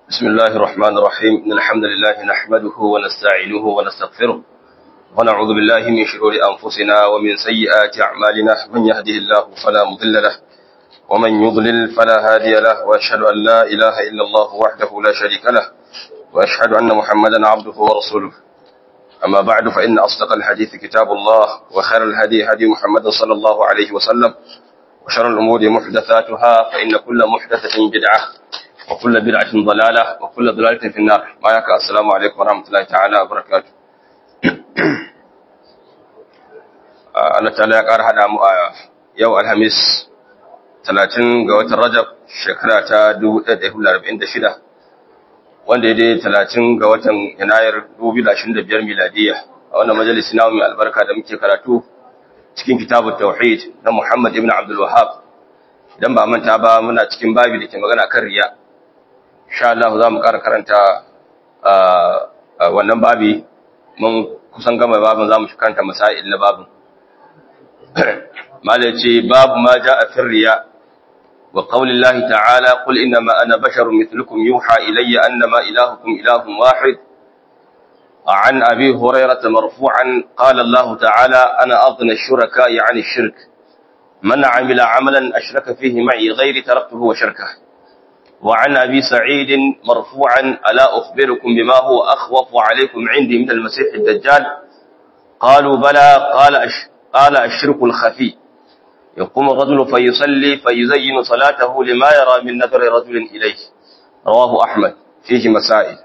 بسم الله الرحمن الرحيم إن الحمد لله نحمده ونستعينه ونستغفره ونعوذ بالله من شرور أنفسنا ومن سيئات أعمالنا من يهده الله فلا مضل له ومن يضلل فلا هادي له وأشهد أن لا إله إلا الله وحده لا شريك له وأشهد أن محمدا عبده ورسوله أما بعد فإن أصدق الحديث كتاب الله وخير الهدي هدي محمد صلى الله عليه وسلم وشر الأمور محدثاتها فإن كل محدثة بدعة وكل بدعة ضلالة وكل ضلالة في النار ما يكا السلام عليكم ورحمة الله تعالى وبركاته Allah ta'ala ya ƙara haɗa mu a yau Alhamis 30 ga watan Rajab shekara ta 1446 wanda ya dai 30 ga watan Yanayar 2025 miladiya a wannan majalisi na mai albarka da muke karatu cikin kitabut tauhid na Muhammad ibn Abdul Wahhab idan ba manta ba muna cikin babi da ke magana kan riya insha Allah za mu ƙara karanta wannan babi mun kusan gama babin za mu shi karanta masail na babin malai ce babu ma ja a firriya wa qaulillahi ta'ala qul innama ana basharun mithlukum yuha ilayya annama ilahukum ilahun wahid عن أبي هريرة مرفوعا قال الله تعالى أنا أغنى الشركاء عن الشرك من عمل عملا أشرك فيه معي غير تركته وشركه وعن أبي سعيد مرفوعا ألا أخبركم بما هو أخوف عليكم عندي من المسيح الدجال قالوا بلى قال أش قال الشرك الخفي يقوم الرجل فيصلي فيزين صلاته لما يرى من نظر رجل إليه رواه أحمد فيه مسائل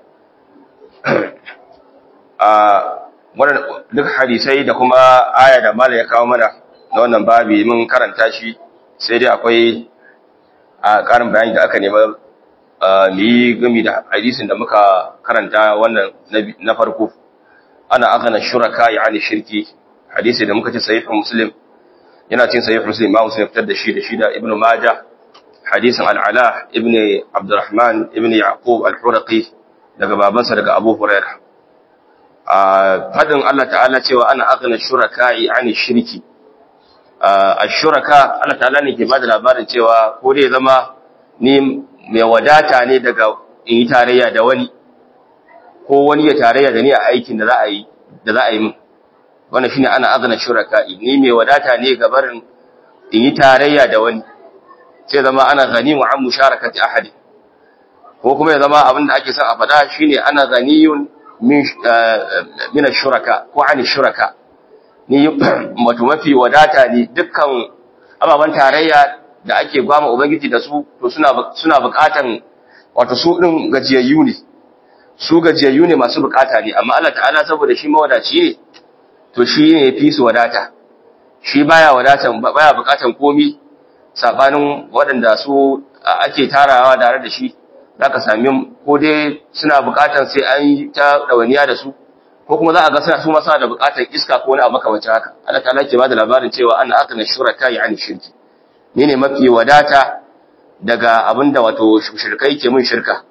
duk hadisai da kuma aya da mala ya kawo mana na wannan babi mun karanta shi sai dai akwai a ƙarin bayani da aka nema mu yi gami da hadisin da muka karanta wannan na farko ana aghana shuraka yani shirki hadisi da muka ce sahih muslim yana cin sahih muslim ma muslim fitar da shi da shi da ibnu majah hadisin al-ala ibnu abdurrahman ibnu yaqub al-huraqi daga babansa daga abu hurairah a fadin Allah ta'ala cewa ana aghana shuraka yani shirki ashuraka Allah ta'ala ne ke bada labarin cewa ko dai zama ni mai wadata ne daga in yi tarayya da wani ko wani ya tarayya da ni a aikin da za a yi da za a yi min wannan shine ana azna shuraka ni mai wadata ne ga barin in yi tarayya da wani sai zama ana ganimu an musharakati ahadi ko kuma ya zama abin da ake son a fada shine ana ganiyun min min shuraka ko an shuraka ni wato mafi wadata ne dukkan ababen tarayya da ake gwama ubangiji da su to suna suna bukatan wato su din gajiyayyu ne su gajiyayyu ne masu bukata ne amma Allah ta'ala saboda shi mawadaci ne to shi ne fi su wadata shi baya wadatan baya bukatan komi sabanin waɗanda su ake tarawa tare da shi zaka sami ko dai suna bukatan sai an yi ta dawaniya da su ko kuma za a ga suna su masa da bukatar iska ko wani abu makamancin haka Allah ta'ala ke bada labarin cewa ana aka na shuraka ya ani shirki ni ne mafi wadata daga abinda wato shirkai ke mun shirka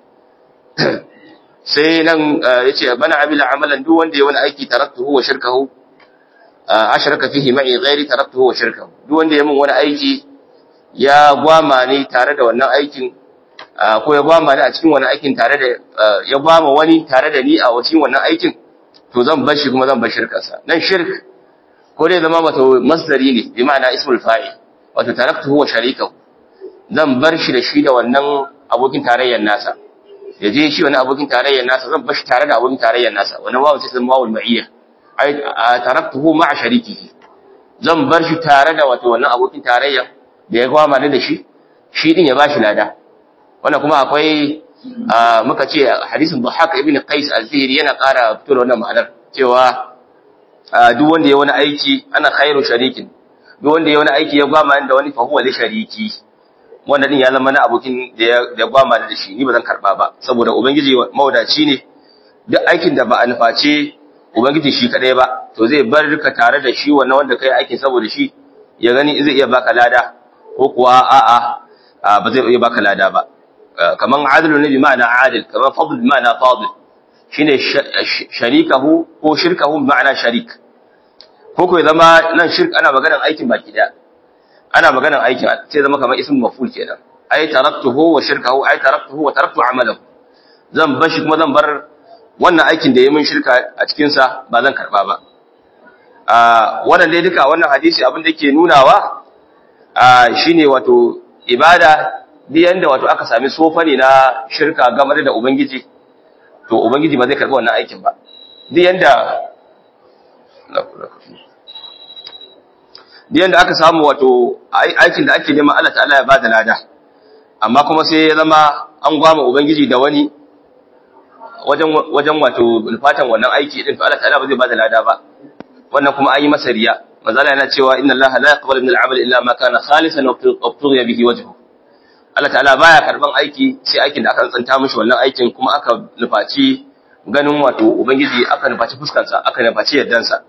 sai nan yace bana amila amalan duk wanda ya wani aiki taraktuhu wa shirkahu ashraka fihi ma'i ghairi taraktuhu wa shirkahu duk wanda ya mun wani aiki ya gwama ne tare da wannan aikin ko ya gwama ne a cikin wannan aikin tare da ya gwama wani tare da ni a cikin wannan aikin to zan bar shi kuma zan bar shirkarsa dan shirk ko dai zama wato masdari ne bi ma'ana ismul fa'il wato taraktuhu wa sharikahu zan bar shi da shi da wannan abokin tarayyar nasa ya je shi wani abokin tarayyar nasa zan bar shi tare da abokin tarayyar nasa wannan wawu sai zama wawul ma'iyya ai taraktuhu ma'a sharikihi zan bar shi tare da wato wannan abokin tarayya da ya gwama da shi shi din ya bashi lada wannan kuma akwai muka ce hadisin Dhahak ibn Qais al-Fihri yana ƙara fito da wannan ma'anar cewa duk wanda ya wani aiki ana khairu sharikin duk wanda ya wani aiki ya gwama da wani fa huwa li shariki wannan din ya zama na abokin da ya gwama da shi ni ba zan karba ba saboda ubangiji mawadaci ne duk aikin da ba a nuface ubangiji shi kadai ba to zai bar ka tare da shi wannan wanda kai aikin saboda shi ya gani zai iya baka lada ko kuwa a'a ba zai iya baka lada ba kaman adlu ne bi ma'ana adil kaman fadl bi ma'ana fadil shine sharikahu ko shirkahu bi ma'ana sharik ko ko zama nan shirk ana maganar aikin baki daya ana maganar aikin sai zama kamar ismu maf'ul kenan ai taraktuhu wa shirkahu ai taraktuhu wa taraktu amalahu zan bar shi kuma zan bar wannan aikin da ya min shirka a cikin sa ba zan karba ba a wannan dai duka wannan hadisi abin da yake nunawa a shine wato ibada duk yanda wato aka sami sofa ne na shirka game da ubangiji to ubangiji ba zai karbi wannan aikin ba duk yanda duk yanda aka samu wato aikin da ake neman Allah ta'ala ya bada lada amma kuma sai ya zama an gwama ubangiji da wani wajen wajen wato fatan wannan aiki din to Allah ta'ala ba zai bada lada ba wannan kuma an yi masa riya manzala yana cewa inna Allah la yaqbalu min al-amal illa ma kana khalisan wa tughiya bihi wajhu Allah ta'ala baya karban aiki sai aikin da aka tsanta mishi wannan aikin kuma aka nufaci ganin wato ubangiji aka nufaci fuskarsa aka nufaci yardansa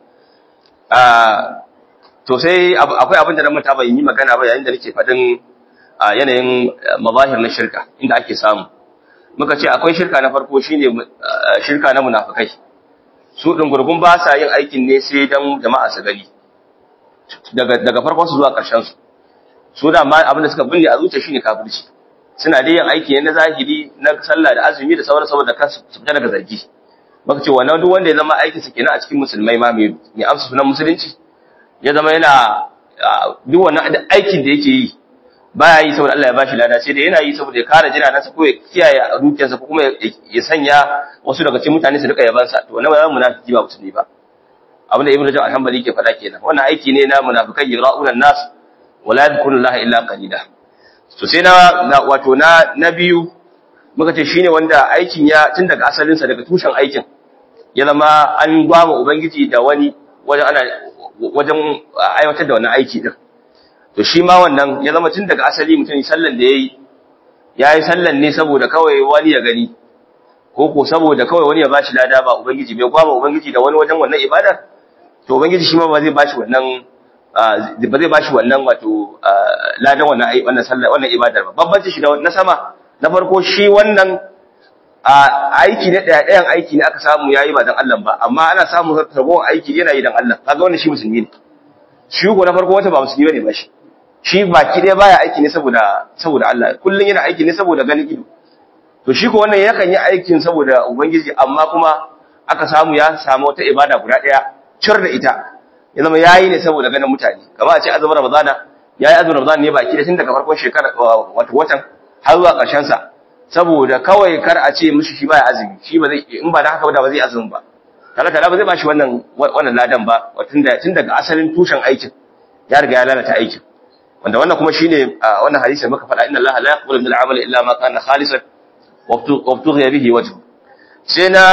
to sai akwai abin da na mata bai yi magana ba yayin da nake faɗin yanayin mazahir na shirka inda ake samu muka ce akwai shirka na farko shine shirka na munafikai su din gurgun ba sa yin aikin ne sai dan jama'a su gani daga daga farkon su zuwa ƙarshen su su da ma abin da suka binne a zuciya shine kafirci suna da yin aiki ne na zahiri na sallah da azumi da sauran saboda kansu su fita daga zargi muka ce wannan duk wanda ya zama aikin sa kenan a cikin musulmai ma mai amsa sunan musulunci ya zama yana duk wannan aikin da yake yi baya yi saboda Allah ya bashi lada sai da yana yi saboda ya kare jinanansa ko ya kiyaye dukiyarsa ko kuma ya sanya wasu daga cikin mutane su rika yabansa to wannan ba munafiki ba musulmi ba abinda ibnu rajab al-hanbali ke faɗa kenan wannan aiki ne na munafikai yura'una an-nas wala yadhkuruna Allah illa qalila to sai na wato na na biyu muka ce shine wanda aikin ya tun daga asalin sa daga tushen aikin ya zama an gwama ubangiji da wani wajen ana wajen aiwatar da wannan aiki din to shi ma wannan ya zama tun daga asali mutum sallan da yayi yayi sallan ne saboda kawai wani ya gani ko ko saboda kawai wani ya bashi lada ba ubangiji bai gwama ubangiji da wani wajen wannan ibada to ubangiji shi ma ba zai bashi wannan ba zai bashi wannan wato ladan wannan ai wannan sallah wannan ibadar ba babbanci shi da na sama na farko shi wannan aiki ne daya dayan aiki ne aka samu yayi ba dan Allah ba amma ana samu ragowar aiki yana yi dan Allah kaga wannan shi musulmi ne shi ko na farko wata ba musulmi bane ba shi shi baki ɗaya baya aiki ne saboda saboda Allah kullun yana aiki ne saboda ganin ido to shi ko wannan yakan yi aikin saboda ubangiji amma kuma aka samu ya samu wata ibada guda ɗaya cir da ita ya zama yayi ne saboda ganin mutane kamar a ce azumin ramadana yayi azumin ramadana ne baki da tun daga farkon shekara wato watan har zuwa ƙarshen sa saboda kawai kar a ce mishi shi baya azumi shi ba zai in ba da haka ba ba zai azumin ba Allah ta'ala ba zai bashi wannan wannan ladan ba tun tun daga asalin tushen aikin ya riga ya lalata aikin wanda wannan kuma shine wannan hadisi muka faɗa inna Allah la yaqbalu min al-amali illa ma kana khalisan wa tughiya bihi wajhu sai na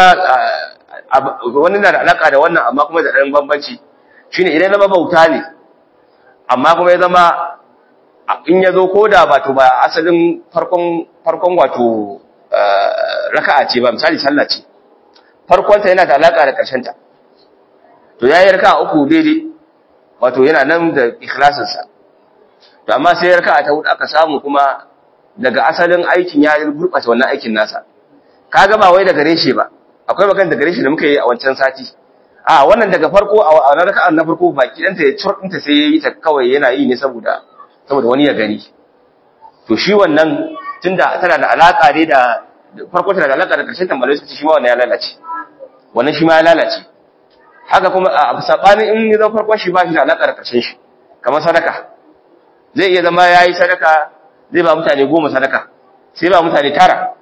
wani na da alaka da wannan amma kuma da ɗan bambanci shine idan zama bauta ne amma kuma ya zama in ya zo ko da wato ba asalin farkon farkon wato raka'a ce ba misali sallah ce farkonta yana da alaka da ƙarshen ta to yayi raka'a uku daidai wato yana nan da ikhlasin sa to amma sai raka'a ta hudu aka samu kuma daga asalin aikin ya gurɓata wannan aikin nasa kaga ba wai daga reshe ba akwai magana daga reshe da muka yi a wancan sati a wannan daga farko a wannan raka'an na farko baki danta ya curɗinta sai ya yi ta kawai yana yi ne saboda saboda wani ya gani to shi wannan tunda tana da alaka ne da farko tana da alaka da karshen tambayoyi su shi ma wannan ya lalace wannan shi ma ya lalace haka kuma a sabanin in ya zama farkon shi ba shi da alaka da karshen shi kamar sadaka zai iya zama yayi sadaka zai ba mutane goma sadaka sai ba mutane tara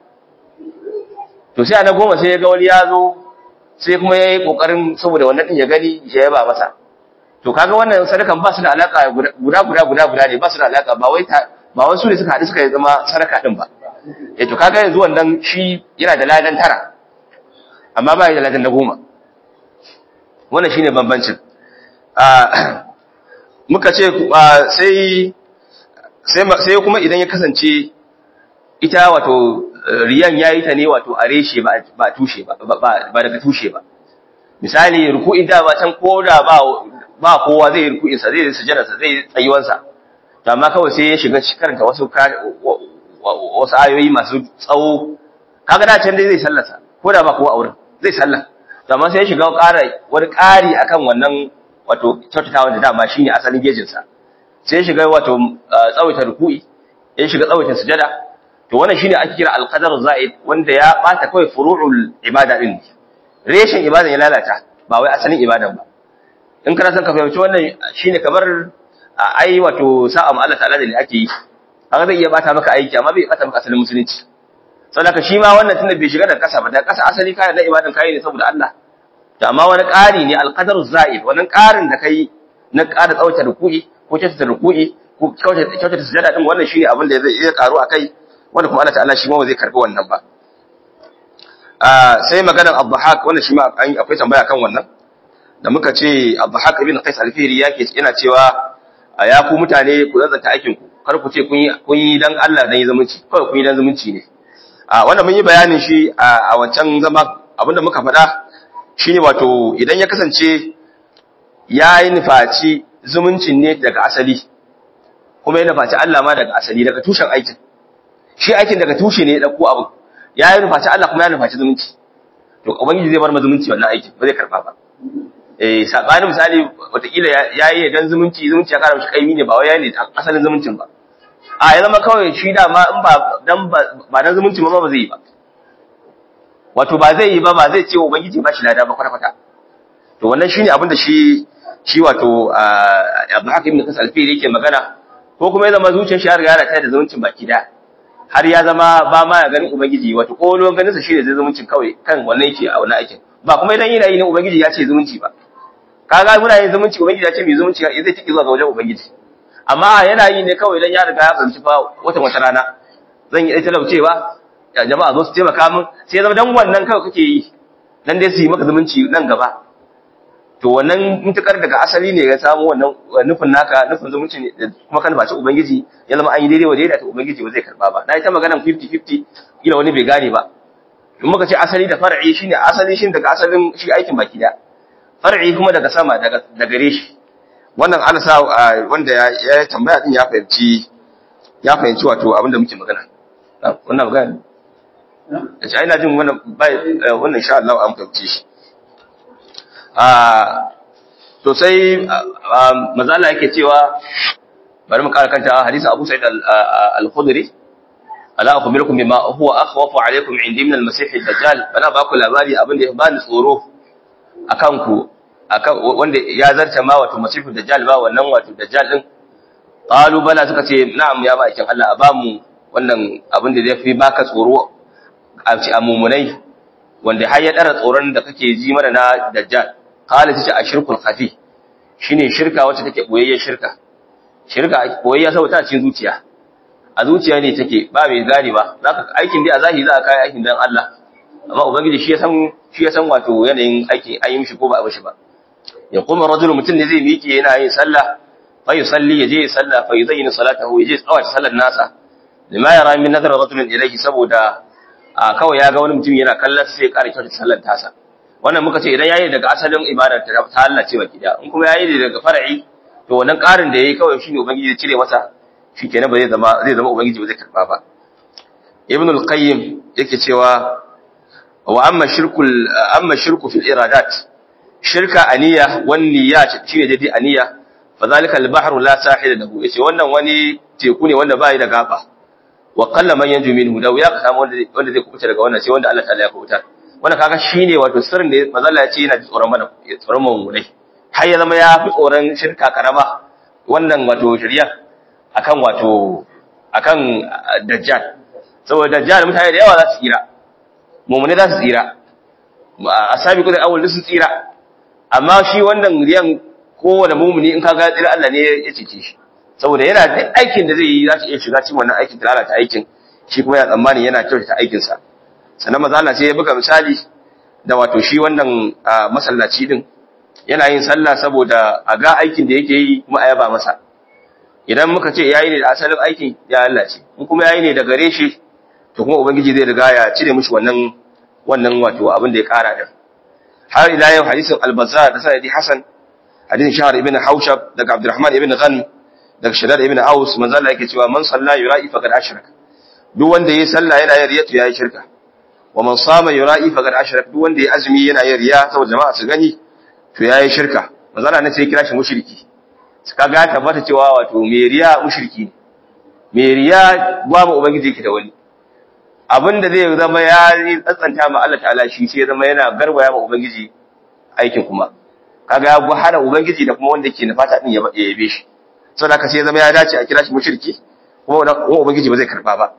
to sai ana goma sai ya ga wani ya zo sai kuma ya yi ƙoƙarin saboda wannan ɗin ya gani ya yaba masa to kaga wannan sadakan ba su da alaƙa guda guda guda guda ne ba su da alaƙa ba wai ba wai su ne suka haɗu suka zama sadaka ɗin ba eh to kaga yanzu wannan shi yana da ladan tara amma ba da ladan na goma wannan shine bambancin muka ce sai sai kuma idan ya kasance ita wato riyan yayi ta ne wato a reshe ba ba tushe ba ba daga tushe ba misali ruku'in da ba can koda ba ba kowa zai yi ruku'in sa zai sujada sa zai tsayuwan sa to amma kawai sai ya shiga karanta wasu wasu ayoyi masu tsawo kaga da can dai zai sallasa koda ba kowa a wurin zai sallah to amma sai ya shiga ƙara wani ƙari akan wannan wato kyautatawa da dama shine asalin gejin sa sai ya shiga wato tsawaita ruku'i ya shiga tsawaita sujada to wannan shine ake kira al-qadar za'id wanda ya bata kawai furu'ul ibada din reshen ibada ya lalata ba wai asalin ibadan ba in kana son ka fahimci wannan shine kamar ai wato sa'a ma Allah ta'ala da ne ake yi haka zai iya bata maka aiki amma bai bata maka asalin musulunci saboda shi ma wannan tunda bai shiga da kasa ba da kasa asali kayan na ibadan kai ne saboda Allah to amma wani ƙari ne alqadaru za'id wannan ƙarin da kai na ƙara tsawata ruku'i ko kyautata ruku'i ko kyautata sujada din wannan shine abin da zai iya karu akai wanda kuma Allah ta'ala shi ma ba zai karbi wannan ba sai maganar Abdahak wannan shi ma akwai tambaya kan wannan da muka ce Abdahak ibn Qais al-Fihri yake yana cewa ya ku mutane ku zanzanta aikin ku kar ku ce kun yi kun yi dan Allah dan yi zumunci kawai kun yi dan zumunci ne a wannan mun yi bayanin shi a wancan zama abinda muka faɗa shine wato idan ya kasance ya yi nufaci zumuncin ne daga asali kuma ya nufaci Allah ma daga asali daga tushen aikin shi aikin daga tushe ne ya ɗauko abu ya yi nufaci Allah kuma ya nufaci zumunci to ubangiji zai bar ma zumunci wannan aikin ba zai karɓa ba eh sabani misali watakila ya yi dan zumunci zumunci ya kara mishi kaimi ne ba wai ya ne asalin zumuncin ba a ya zama kawai shi da ma in ba dan ba dan zumunci ma ba zai yi ba wato ba zai yi ba ba zai ce ubangiji ba shi lada ba kwata kwata to wannan shine abin da shi shi wato Abu Hakim ibn Kasal Fili yake magana ko kuma ya zama zuciyar shi har ga ta da zumuncin baki da har ya zama ba ma ya ganin ubangiji wato kolon ganin sa shine zai zumuncin kawai kan wannan yake a wannan aikin ba kuma idan yana yi ne ubangiji ya ce zumunci ba kaga muna yin zumunci ubangiji ya ce mai zumunci zai tiki zuwa ga wajen ubangiji amma yana yi ne kawai idan ya riga ya fahimci fa wata wata rana zan yi talaucewa ya jama'a zo su taimaka min sai zama dan wannan kawai kake yi dan dai su yi maka zumunci nan gaba to wannan mutukar daga asali ne ya samu wannan nufin naka nufin zumunci ne kuma kan baci ubangiji ya zama an yi daidai wa daidai to ubangiji ba zai karba ba na yi ta maganan 50-50 ila wani bai gane ba in muka ce asali da far'i shine asali shin daga asalin shi aikin baki da far'i kuma daga sama daga daga gare shi wannan ana sa wanda ya tambaya din ya fahimci ya fahimci wato abin da muke magana wannan magana da shi ina jin wannan bai wannan insha Allah an fahimci shi to sai mazala yake cewa bari mu kara kanta hadisin Abu Sa'id al-Khudri ala akhbirukum bima huwa akhwafu alaykum indi min al-masih ad-dajjal bana ba ku labari abin da ya bani tsoro akan ku akan wanda ya zarta ma wato masih ad-dajjal ba wannan wato dajjal din qalu bala suka ce na'am ya bakin Allah a ba mu wannan abin da zai fi baka tsoro a ci amumunai wanda har ya dara tsoron da kake ji mana na dajjal qala tace ashirkul khafi shine shirka wacce take boyayyen shirka shirka boyayya saboda ta cikin zuciya a zuciya ne take ba mai gane ba zaka aikin dai a zahiri za ka kai aikin dan Allah amma ubangiji shi ya san shi ya san wato yanayin aiki an yi mishi ko ba a mishi ba ya kuma rajulu mutum ne zai miƙe yana yin sallah fa yusalli yaje ya sallah fa yuzayyinu salatahu yaje tsawata sallar nasa lima yara min nazar rajulin ilayhi saboda a kawai ya ga wani mutum yana kallon sai ya ƙara kyautar sallar tasa wannan muka ce idan yayi daga asalin ibadar ta ta Allah ce baki da in kuma yayi daga far'i to wannan ƙarin da yayi kawai shine ubangiji ya cire masa shikenan ba zai zama zai zama ubangiji ba zai karba ba ibn al-qayyim yake cewa wa amma shirkul amma shirku fil iradat shirka aniya wan niyyat shine dai aniya fa zalika al-bahru la sahila lahu yace wannan wani teku ne wanda bai da gaba wa qalla man yanju minhu da ya ka samu wanda zai kubuta daga wannan sai wanda Allah ta'ala ya kubuta wannan kaga shine wato sirrin da manzo Allah ya ce yana tsoron mana tsoron mu ne har ya zama ya fi tsoron shirka karama wannan wato shari'a akan wato akan dajjal saboda dajjal mutane da yawa za su tsira mu'mini za su tsira asabi kudin awal su tsira amma shi wannan riyan kowane mu'mini in kaga tsira Allah ne ya cece shi saboda yana da aikin da zai yi za su iya shiga cikin wannan aikin da lalata aikin shi kuma ya tsammani yana kyautata aikinsa sannan maza Allah sai ya buga misali da wato shi wannan masallaci din yana yin sallah saboda a ga aikin da yake yi kuma a yaba masa idan muka ce yayi ne da asalin aikin ya Allah ce in kuma yayi ne da gare shi to kuma ubangiji zai riga ya cire mishi wannan wannan wato abin da ya kara da har ila yau hadisin al-bazzar da sanadi hasan hadisin shahr ibn haushab daga abdurrahman ibn ghanm daga shaddad ibn aus manzo Allah yake cewa man salla yura'i faqad ashraka duk wanda yayi sallah yana yin riyatu yayi shirka wa man sama yura'i faqad ashraka duk wanda yayi azumi yana yin riya saboda jama'a su gani to yayi shirka manzo Allah ne sai kira shi mushriki kaga tabbata cewa wato me riya mushriki ne me riya babu ubangiji yake da wani abinda zai zama ya yi tsantsanta ma Allah ta'ala shi sai zama yana garwaya ma ubangiji aikin kuma kaga ya hana ubangiji da kuma wanda yake na fata din ya yabe shi saboda haka sai zama ya dace a kira shi mushriki kuma ubangiji ba zai karba ba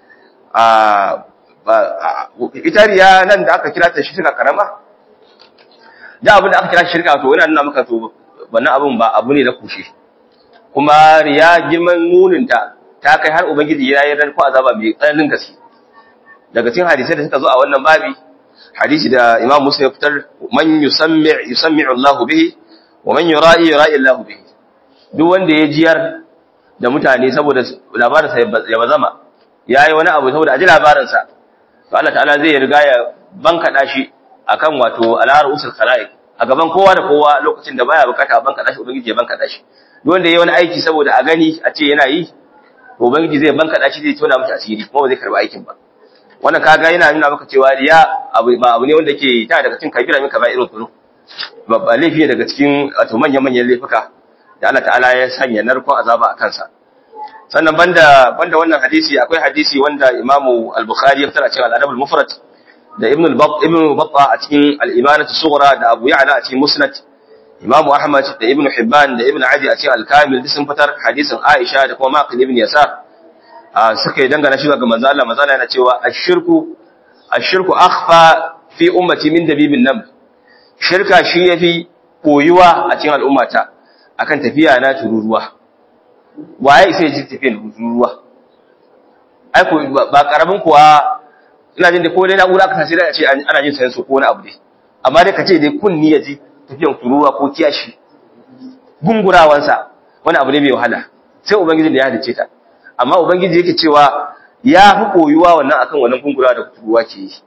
ita riya nan da aka kira ta shirka karama da abin da aka kira shirka to yana nuna maka to wannan abin ba abu ne na kushe kuma riya girman muninta ta kai har ubangiji ya yi ranko azaba mai tsananin gaske daga cikin hadisai da suka zo a wannan babi hadisi da imam muslim ya fitar man yusammi yusammi'u Allahu bihi wa man yura'i yura'i Allahu bihi duk wanda ya jiyar da mutane saboda labarin sa ya bazama yayi wani abu saboda aji labarin sa to Allah ta'ala zai riga ya bankada shi akan wato alar usul khalaiq a gaban kowa da kowa lokacin da baya bukata bankada shi ubangiji ya bankada shi duk wanda yayi wani aiki saboda a gani a ce yana yi to ubangiji zai bankada shi zai tona masa asiri kuma ba zai karba aikin ba wannan kaga yana nuna maka cewa riya abu ba abu ne wanda ke ta daga cikin kabira min kaba'irul dhunub babba laifi ne daga cikin wato manyan manyan laifuka da Allah ta'ala ya sanya narkon azaba a kansa sannan banda banda wannan hadisi akwai hadisi wanda Imam al-Bukhari ya fitar a cikin al-Adab al-Mufrad da Ibn al-Batt Ibn Battah a cikin al-Imanah as-Sughra da Abu Ya'la a cikin Musnad Imam Ahmad da Ibn Hibban da Ibn Adi a cikin al-Kamil duk sun fitar hadisin Aisha da kuma Maqil ibn Yasar suka yi dangana shi ga manzo Allah manzo Allah yana cewa ashirku ashirku akhfa fi ummati min dabibin nam shirka shi yafi koyuwa a cikin al'ummata akan tafiya na tururuwa waye sai ji tafiyan tururuwa ai ko ba karamin kuwa ina jin da ko dai na'ura aka sai da ce ana jin sayan su ko wani abu dai amma dai kace dai kunni ya ji tafiyan tururuwa ko kiyashi gungurawansa wani abu ne mai wahala sai ubangijin da ya halice ta amma ubangiji yake cewa ya fi koyuwa wannan akan wannan gungura da turuwa ke yi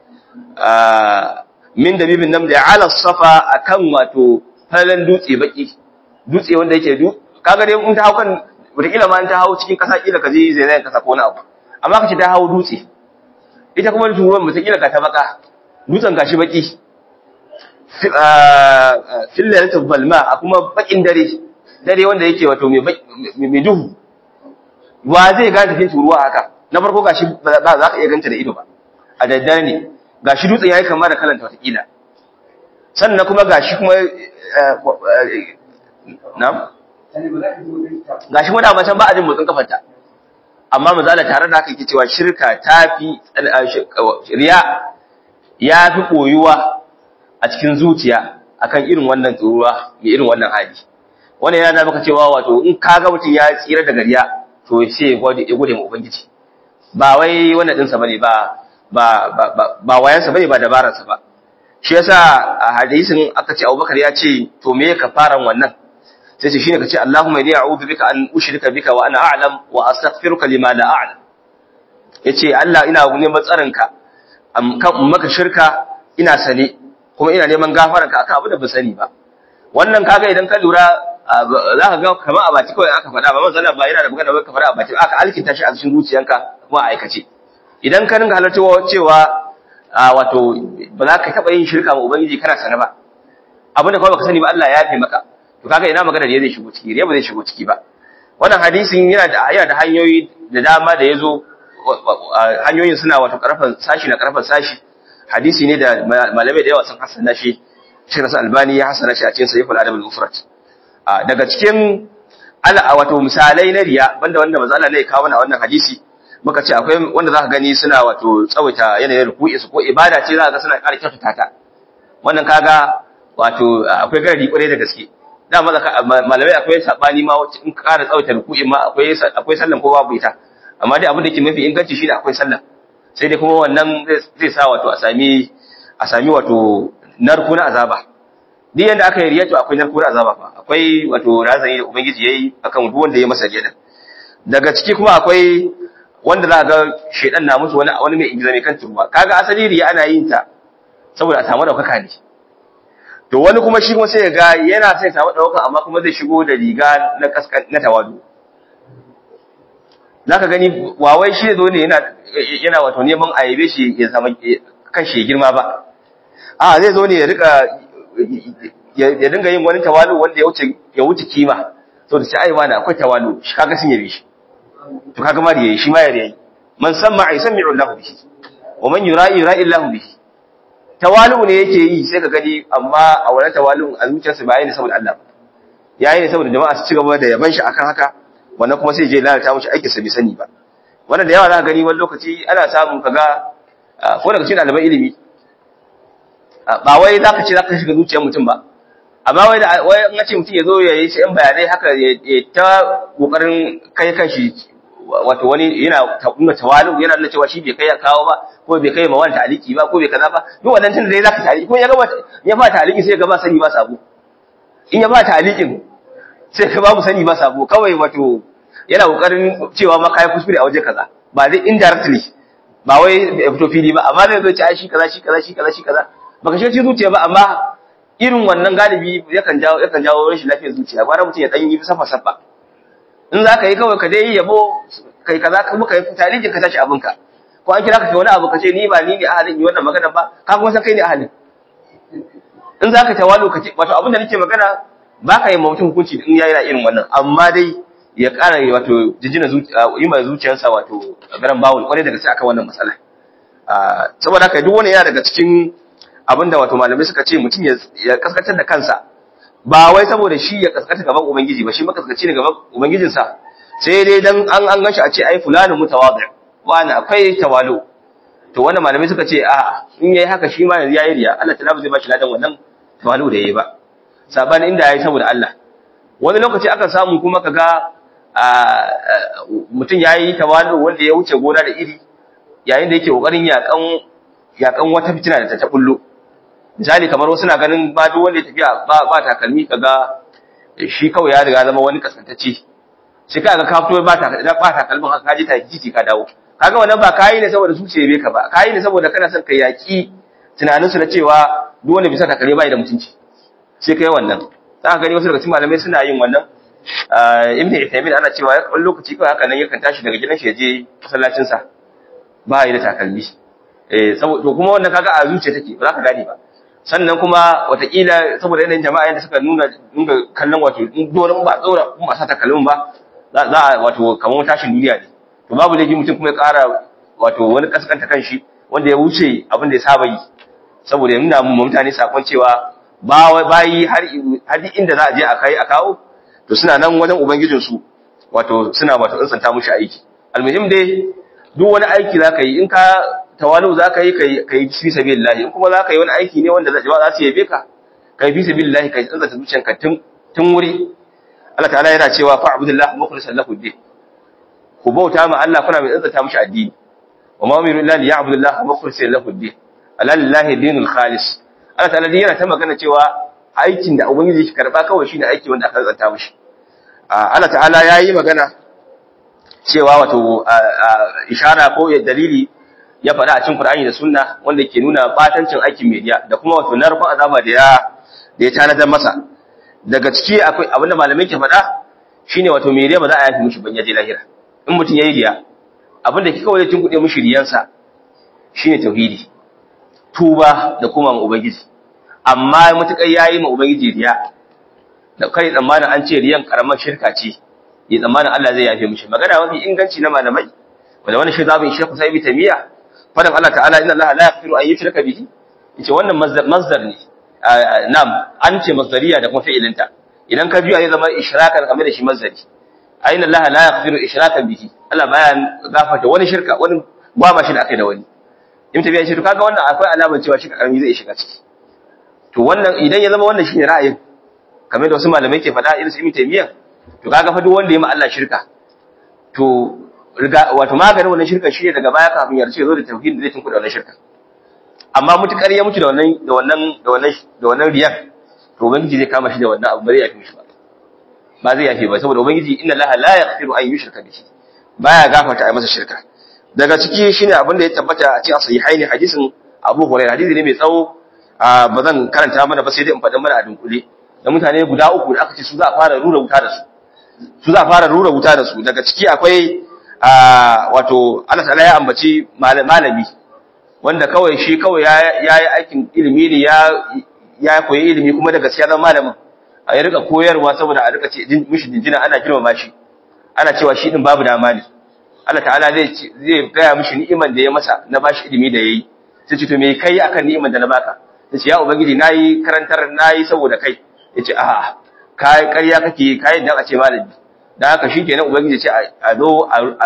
min da bibin nan da ala safa akan wato falan dutse baki dutse wanda yake du kaga dai in ta hau kan wataƙila ma in ta hau cikin ƙasa ƙila ka je zai kasa ko wani abu amma ka ce ta hau dutse ita kuma turuwan wataƙila ka ta baka dutsen gashi baki fillalatul balma a kuma bakin dare dare wanda yake wato mai duhu wa zai gane tafiyin turuwa haka na farko gashi ba za ka iya ganta da ido ba a daddare ne gashi dutsen yayi kama da kalanta watakila sannan kuma gashi kuma na gashi kuma da can ba a jin motsin kafarta amma mazala tare da haka yake cewa shirka ta fi riya ya fi koyuwa a cikin zuciya akan irin wannan turuwa mai irin wannan hali wannan yana da maka cewa wato in ka ga mutum ya tsira daga riya to sai ya gode ma ubangiji ba wai wannan dinsa bane ba ba ba ba wayansa bane ba dabararsa ba shi yasa a hadisin aka ce Abubakar ya ce to me ka fara wannan sai ce shine kace Allahumma inni a'udhu bika an ushrika bika wa ana a'lam wa astaghfiruka lima la a'lam yace Allah ina neman tsarinka kan maka shirka ina sane kuma ina neman gafaranka akan abin da ba sani ba wannan kaga idan ka lura za ka ga kamar a baki kawai aka faɗa ba manzo ba yana da magana ba ka faɗa a baki aka alkinta shi a cikin zuciyanka kuma a aikace idan ka ringa halarta cewa wato ba za ka taɓa yin shirka ma ubangiji kana sana ba abinda kawai baka sani ba Allah ya yafe maka to kaga ina magana da zai shigo ciki riya ba zai shigo ciki ba wannan hadisin yana da yana da hanyoyi da dama da yazo hanyoyin suna wato karfan sashi na karfan sashi hadisi ne da malamai da yawa sun hasana shi Sheikh Nasir Albani ya hasana shi a cikin Sahih al-Adab al-Mufrad daga cikin ala wato misalai na riya banda wanda manzo Allah ne ya kawo wannan hadisi muka ce akwai wanda zaka gani suna wato tsawaita yanayin ruku'i su ko ibada ce zaka ga suna ƙara kyautata ta wannan kaga wato akwai garadi kwarai da gaske da malamai akwai sabani ma wacce in ka ƙara tsawaita ruku'i ma akwai akwai sallan ko babu ita amma dai abin da ke mafi inganci shine akwai sallan sai dai kuma wannan zai sa wato a sami a sami wato narko na azaba duk yanda aka yi riya to akwai narko na azaba fa akwai wato razani da ubangiji yayi akan duk wanda ya masa riya daga ciki kuma akwai wanda za ga shedan na musu wani wani mai ingiza mai kan turba kaga asali riya ana yin ta saboda a samu daukaka ne to wani kuma shi kuma sai ga yana sai samu daukaka amma kuma zai shigo da riga na kaskan na tawadu zaka gani wawai shi zo ne yana yana wato neman a yabe shi ya zama kan shi girma ba a zai zo ne ya rika ya dinga yin wani tawalu wanda ya wuce ya wuce kima to da sai ai wani akwai tawalu shi kaga sun yabe shi to kaga ma da yayi shi ma ya yayi man samma yasmi'u Allahu bihi wa man yura'i yura'i Allahu bihi tawalu ne yake yi sai ka gani amma a wannan tawalu a zuciyarsa ba yayin saboda Allah yayi ne saboda jama'a su ci gaba da yaban shi akan haka wannan kuma sai je lalata mishi aikin sa bai sani ba wannan da yawa za ka gani wani lokaci ana samun kaga ko daga cikin ɗaliban ilimi ba wai za ka ce za ka shiga zuciyar mutum ba amma wai da wai in ce mutum ya zo ya yi shi yan bayanai haka ya ta kokarin kai kanshi wato wani yana nuna tawalu yana nuna cewa shi bai kai ya kawo ba ko bai kai ma wani taliki ba ko bai kaza ba duk wannan tun da dai zaka taliki ko ya gaba ya ba taliki sai ya gaba sani ba sabo in ya ba talikin sai ka babu sani ba sabo kawai wato yana kokarin cewa ma kai kuskure a waje kaza ba dai indirectly ba wai ya fito fili ba amma zai zo ci ai shi kaza shi kaza shi kaza shi kaza baka shi zuciya ba amma irin wannan galibi yakan jawo yakan jawo rashin lafiyar zuciya gwara mutum ya dan yi safa safa in za ka yi kawai ka dai yi yabo kai kaza ka muka yi taliji ka tashi abinka ko an kira ka kai wani abu ka ce ni ba ni ne ahalin yi wannan magana ba ka kuma san kai ne ahalin in za ka tawalu ka ce wato abin da nake magana ba ka yi ma mutum hukunci in ya yi irin wannan amma dai ya ƙara wato jijjina yi ma zuciyarsa wato garan bawul kwarai daga sai akan wannan matsala saboda haka duk wani yana daga cikin abin da wato malamai suka ce mutum ya kaskantar da kansa ba wai saboda shi ya kaskata gaban ubangiji ba shi makaskaci ne gaban ubangijinsa sai dai dan an an ganshi a ce ai fulani mutawadi wani akwai tawalu to wannan malamai suka ce a in yayi haka shi ma yanzu yayi riya Allah ta'ala zai ba shi ladan wannan tawalu da yayi ba sabani inda yayi saboda Allah wani lokaci aka samu kuma kaga mutum yayi tawalu wanda ya wuce gona da iri yayin da yake kokarin yakan yakan wata fitina da ta ta bullo misali kamar wasu na ganin ba duk wanda ya tafiya ba ba takalmi kaga shi kawai ya riga zama wani kaskantacce shi kaga ka fito ba ta ba takalmin haka ka je ta titi ka dawo kaga wannan ba kai ne saboda zuciya bai ka ba kai ne saboda kana son ka yaki tunanin su na cewa duk wanda bisa takalmi bai da mutunci sai kai wannan za ka gani wasu daga cikin malamai suna yin wannan ibn Uthaymeen ana cewa wani lokaci kawai haka nan yakan tashi daga gidan shi ya je masallacin sa ba yi da takalmi eh saboda kuma wannan kaga a zuciya take ba za ka gane ba sannan kuma watakila saboda yanayin jama'a yadda suka nuna nuna kallon wato dole ba tsora kuma sa takalmin ba za a wato kamar tashin duniya ne to babu laifi mutum kuma ya ƙara wato wani kaskanta kanshi wanda ya wuce abin da ya saba yi saboda ya nuna mu mutane sakon cewa ba bayi har har inda za a je a kai a kawo to suna nan wajen ubangijin su wato suna wato tsantsanta mushi aiki almuhim dai duk wani aiki za ka yi in ka tawalu za ka yi ka yi fi sabilillah in kuma za ka yi wani aiki ne wanda jama'a za su yabe ka ka yi fi sabilillah ka yi tsantsanta zuciyanka tun tun wuri Allah ta'ala yana cewa fa abudullah mukhlishan lahu din ku bauta ma Allah kuna mai tsantsanta mishi addini wa ma umiru illa liya'budullah mukhlishan lahu din alallahi dinul khalis Allah ta'ala yana ta magana cewa aikin da ubangiji shi karba kawai shine aiki wanda aka tsantsanta mishi Allah ta'ala yayi magana cewa wato ishara ko dalili ya faɗa a cikin Qur'ani da Sunna wanda ke nuna batancin aikin media da kuma wato narkon azaba da ya da ya tanadar masa daga ciki akwai abin da malamai ke faɗa shine wato media ba za a yafi mishi ban yaje lahira in mutum yayi riya abin da kika waje tun kuɗe mishi riyansa shine tauhidi tuba da kuma ma ubangiji amma mutukar yayi ma ubangiji riya da kai tsammanin an ce riyan karamar shirka ce ya tsammanin Allah zai yafe mishi magana mafi inganci na malamai wanda wani shi zabin shekhu sai bitamiya fadan Allah ta'ala inna Allah la yaghfiru an yushraka bihi yace wannan masdar ne nam an ce masdariya da kuma fi'ilinta idan ka biya zai zama ishrakan kamar da shi masdari inna Allah la yaghfiru ishrakan bihi Allah baya gafarta wani shirka wani ba ma shi da akai da wani in tabiya shi to kaga wannan akwai alamar cewa shi karami zai shiga ciki to wannan idan ya zama wannan shine ra'ayin kamar da wasu malamai ke faɗa irin su Ibn Taymiyyah to kaga fa duk wanda ya ma Allah shirka to riga wato maganin wannan shirka shi ne daga baya kafin ya race zo da tauhid da zai tunkuɗa wannan shirka amma mutukar ya mutu da wannan da wannan da wannan da wannan riyan to ubangiji zai kama shi da wannan abu ba zai yafi mishi ba ba zai yafi ba saboda ubangiji inna allaha la yaghfiru an yushraka bihi baya gafarta ai masa shirka daga ciki shine abin da ya tabbata a cikin sahihaini hadisin Abu Hurairah hadisi ne mai tsawo ba zan karanta mana ba sai dai in faɗa mana a dunkule da mutane guda uku da aka ce su za a fara rura wuta da su su za a fara rura wuta da su daga ciki akwai wato Allah ta'ala ya ambaci malami wanda kawai shi kawai ya yi aikin ilimi ne ya ya koyi ilimi kuma da gaskiya zama malamin a ya rika koyarwa saboda a rika ce mishi jinjina ana girmama shi ana cewa shi din babu dama ne Allah ta'ala zai zai gaya mishi ni'iman da ya masa na bashi ilimi da yayi sai ce to me kai akan ni'iman da na baka sai ya ubangiji nayi karantar nayi saboda kai yace a'a kai ƙarya kake kai dan a ce malami dan haka shikenan ubangiji ce a zo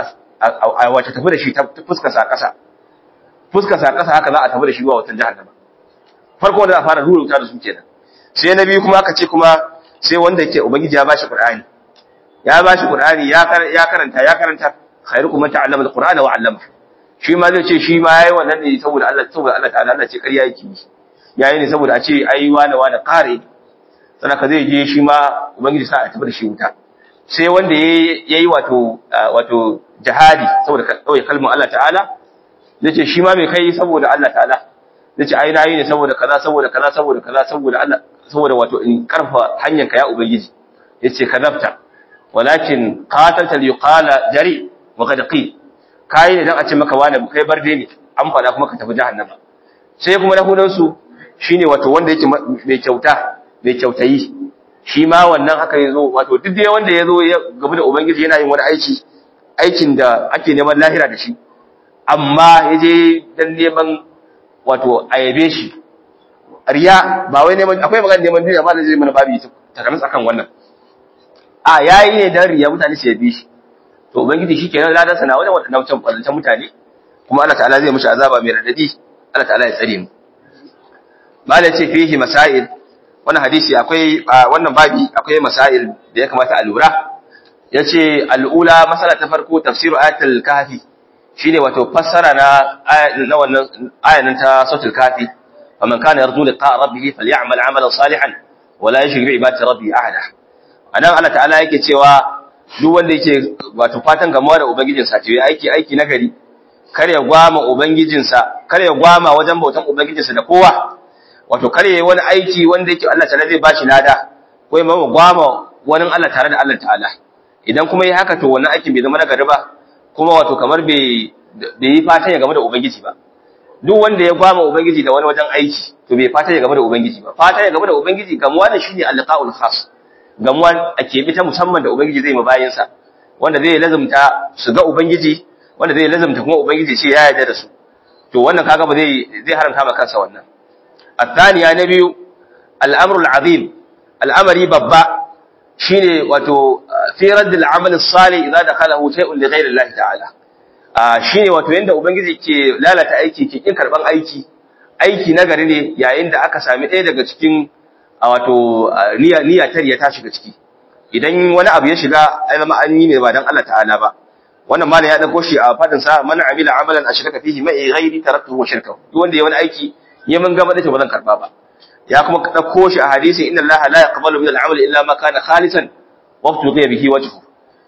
a wace tafi da shi ta fuskar sa ƙasa fuskar sa ƙasa haka za a tafi da shi zuwa wata jahannama farko wanda za a fara ruruta da su kenan sai na biyu kuma aka ce kuma sai wanda yake ubangiji ya bashi qur'ani ya bashi qur'ani ya ya karanta ya karanta khairukum man ta'allama al-qur'ana wa 'allama shi ma zai ce shi ma yayi wannan ne saboda Allah saboda Allah ta'ala Allah ce ƙarya yake yayi ne saboda a ce ai wani wani qari sanaka zai je shi ma ubangiji sa a tafi da shi wuta sai wanda yayi wato wato jihadi saboda kawai kalmar Allah ta'ala zai ce shi ma mai kai saboda Allah ta'ala zai ce ai nayi ne saboda kaza saboda kaza saboda kaza saboda Allah saboda wato in karfa hanyar ka ya ubangiji yace kadafta walakin qatalta liqala jari wa qad qi kai ne dan a ce maka wani kai barde ne an fada kuma ka tafi jahannama sai kuma na hudan su shine wato wanda yake mai kyauta mai kyautayi shi ma wannan haka yazo wato duk dai wanda yazo ya gaba da ubangiji yana yin wani aiki aikin da ake neman lahira da shi amma yaje dan neman wato ayabe shi riya ba wai neman akwai magana neman duniya ba da zai mana babu ta kamis akan wannan a yayi ne dan riya mutane su yabe shi to ubangiji shikenan ladan sana wajen wadannan wancan kwallon mutane kuma Allah ta'ala zai mishi azaba mai radadi Allah ta'ala ya tsare mu malai ce fihi masail wannan hadisi akwai wannan babi akwai masail da ya kamata a lura yace al'ula masala ta farko tafsiru ayatul kahfi shine wato fassara na na wannan ayatin ta suratul kahfi faman kana yarju liqa rabbih falyamal amalan salihan wala yushrik bi ibadati rabbih ahada anan Allah ta'ala yake cewa duk wanda yake wato fatan gamuwa da ubangijinsa ce aiki aiki nagari kar ya gwama ubangijinsa kar ya gwama wajen bautan ubangijinsa da kowa wato kar ya wani aiki wanda yake Allah ta'ala zai bashi lada ko ya gwama wani Allah tare da Allah ta'ala idan kuma yi haka to wannan aikin bai zama nagari ba kuma wato kamar bai yi fatan ya game da ubangiji ba duk wanda ya gwama ubangiji da wani wajen aiki to bai fatan ya game da ubangiji ba fatan ya game da ubangiji gamuwa da shine alqaul khas gamuwa a keɓe ta musamman da ubangiji zai ma bayansa wanda zai lazumta su ga ubangiji wanda zai lazumta kuma ubangiji ce ya yarda da su to wannan kaga ba zai zai haramta ma kansa wannan الثانية نبي الأمر العظيم الأمر ببا شيني واتو في رد العمل الصالح إذا دخله شيء لغير الله تعالى shine wato yanda ubangiji ke lalata aiki ke kin karban aiki aiki nagari ne yayin da aka sami ɗaya daga cikin wato niyya niyya tariya ta shiga ciki idan wani abu ya shiga ai zama an yi ne ba dan Allah ta'ala ba wannan malam ya dauko shi a fadin sa man amila amalan ashraka fihi ma'i ghairi taraktuhu wa shirkahu duk wanda ya wani aiki ya mun gaba da ta bazan karba ba ya kuma dauko shi a hadisi inna Allah la yaqbalu min al-amali illa ma kana khalisan wa tuqiya bihi wajhu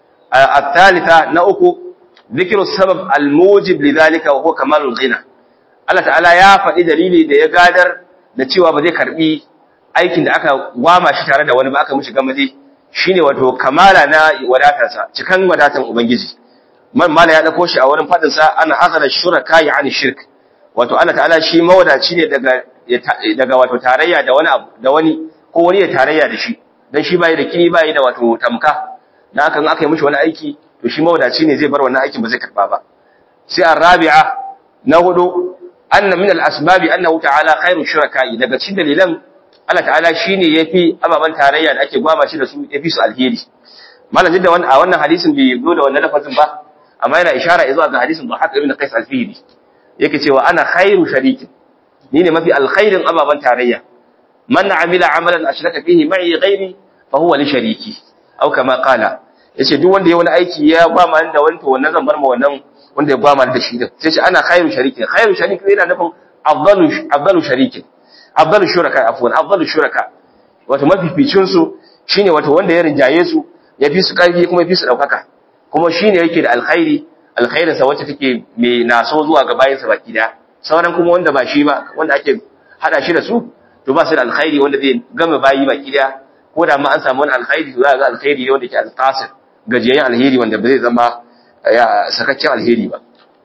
الثالثة نأكو ذكر السبب الموجب لذلك وهو كمال الغنى Allah ta'ala ya faɗi dalili da ya gadar da cewa ba zai karbi aikin da aka gwama shi tare da wani ba aka mishi gamaje shine wato kamala na wadatarsa cikan wadatan ubangiji man mala ya dauko shi a wurin fadin sa ana azala shuraka ya ani shirk wato Allah ta'ala shi mawadaci ne daga daga wato tarayya da wani abu da wani ko wani ya tarayya da shi dan shi bai da kini bai da wato tamka dan haka in aka yi mishi wani aiki to shi mawadaci ne zai bar wannan aikin ba zai karba ba sai arabi'a na hudu anna min al-asbabi annahu ta'ala khairu shuraka'i daga cikin dalilan Allah ta'ala shine yafi ababan tarayya da ake gwama shi da su yafi su alheri malam da wannan a wannan hadisin bai zo da wannan lafazin ba amma yana ishara zuwa ga hadisin Dhahak ibn Qais al-Fihri yake cewa ana khairu shariki ni ne mafi alkhairin ababan tarayya man amila amalan ashraka fihi ma'i ghairi fa huwa li shariki au kama qala yace duk wanda ya wani aiki ya gwama da wani to wannan zan bar ma wannan wanda ya gwama da shi din sai ce ana khairu sharikin khairu sharikin yana nufin afdalu afdalu sharikin afdalu shuraka afwan afdalu shuraka wato mafificin su shine wato wanda ya rinjaye su ya fi su karfi kuma ya fi su daukaka kuma shine yake da alkhairi alkhairin sa wacce take mai naso zuwa ga bayin sa baki daya sauran kuma wanda ba shi ba wanda ake hada shi da su to ba su da alkhairi wanda zai gama bayi baki daya ko da ma an samu wani alkhairi to za ga alkhairi ne wanda ke alqasir gajiyayyen alheri wanda ba zai zama ya sakakken alheri ba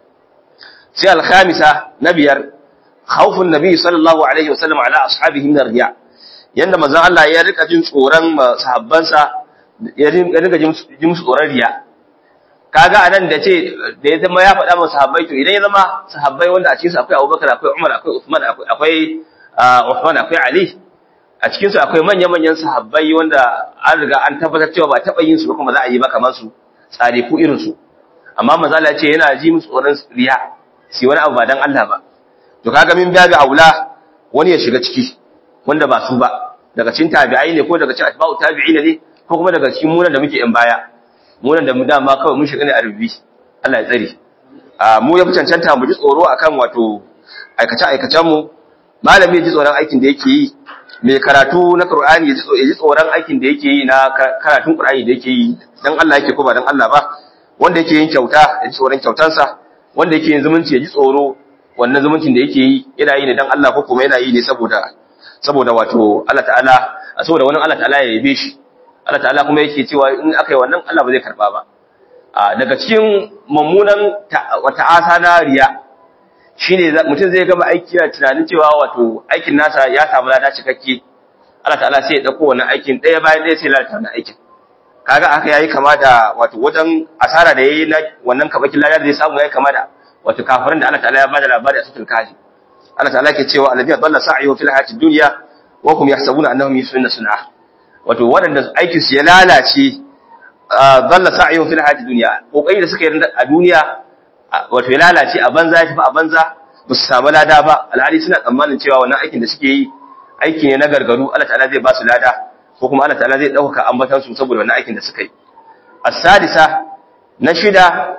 sai alkhamisa na biyar khawfun nabi sallallahu alaihi wasallam ala ashabihi min riya yanda manzon Allah ya rika jin tsoron sahabbansa ya rika jin musu tsoron riya kaga anan da ce da ya zama ya faɗa masa sahabbai to idan ya zama sahabbai wanda a cikin su akwai Abubakar akwai Umar akwai Uthman akwai akwai Uthman akwai Ali a cikin su akwai manyan manyan sahabbai wanda an riga an tabbatar cewa ba taɓa yin su ba kuma za a yi ba kamar su tsare ku irin su amma manzo Allah ya ce yana ji musu tsoron riya si wani abu ba dan Allah ba to kaga min biya ga aula wani ya shiga ciki wanda ba su ba daga cikin tabi'ai ne ko daga cikin atba'u tabi'ina ne ko kuma daga cikin munan da muke in baya munan da mu dama kawai mun shiga ne a rubi Allah ya tsare a mu ya fi cancanta mu ji tsoro akan wato aikace aikacen mu malami ya ji tsoron aikin da yake yi mai karatu na Qur'ani ya ji tsoron aikin da yake yi na karatun Qur'ani da yake yi dan Allah yake ko ba dan Allah ba wanda yake yin kyauta ya ji tsoron kyautansa wanda yake yin zumunci ya ji tsoro wannan zumuncin da yake yi yana yi ne dan Allah ko kuma yana yi ne saboda saboda wato Allah ta'ala saboda wannan Allah ta'ala ya yabe shi Allah ta'ala kuma yake cewa in aka yi wannan Allah ba zai karba ba daga cikin mummunan wata asa na riya shine mutum zai gama aiki yana tunanin cewa wato aikin nasa ya samu lada cikakke Allah ta'ala sai ya dauko wannan aikin ɗaya bayan ɗaya sai lalata wannan aikin kaga haka yayi kama da wato wajen asara da yayi na wannan kabakin lada da zai samu yayi kama da wato kafirin da Allah ta'ala ya bada labari a cikin kafi Allah ta'ala ke cewa alladhina dalla sa'yuhum fil hayatid dunya wa hum yahsabuna annahum yusuna sun'a wato waɗanda aikin su ya lalace dalla sa'yuhum fil hayatid dunya kokari da suka yi a duniya wato ya lalace a banza ya tafi a banza ba su samu lada ba alhali suna tsammanin cewa wannan aikin da suke yi aiki ne na gargaru Allah ta'ala zai ba su lada ko kuma Allah ta'ala zai dauka ambatan su saboda wannan aikin da suka yi as-sadisa na shida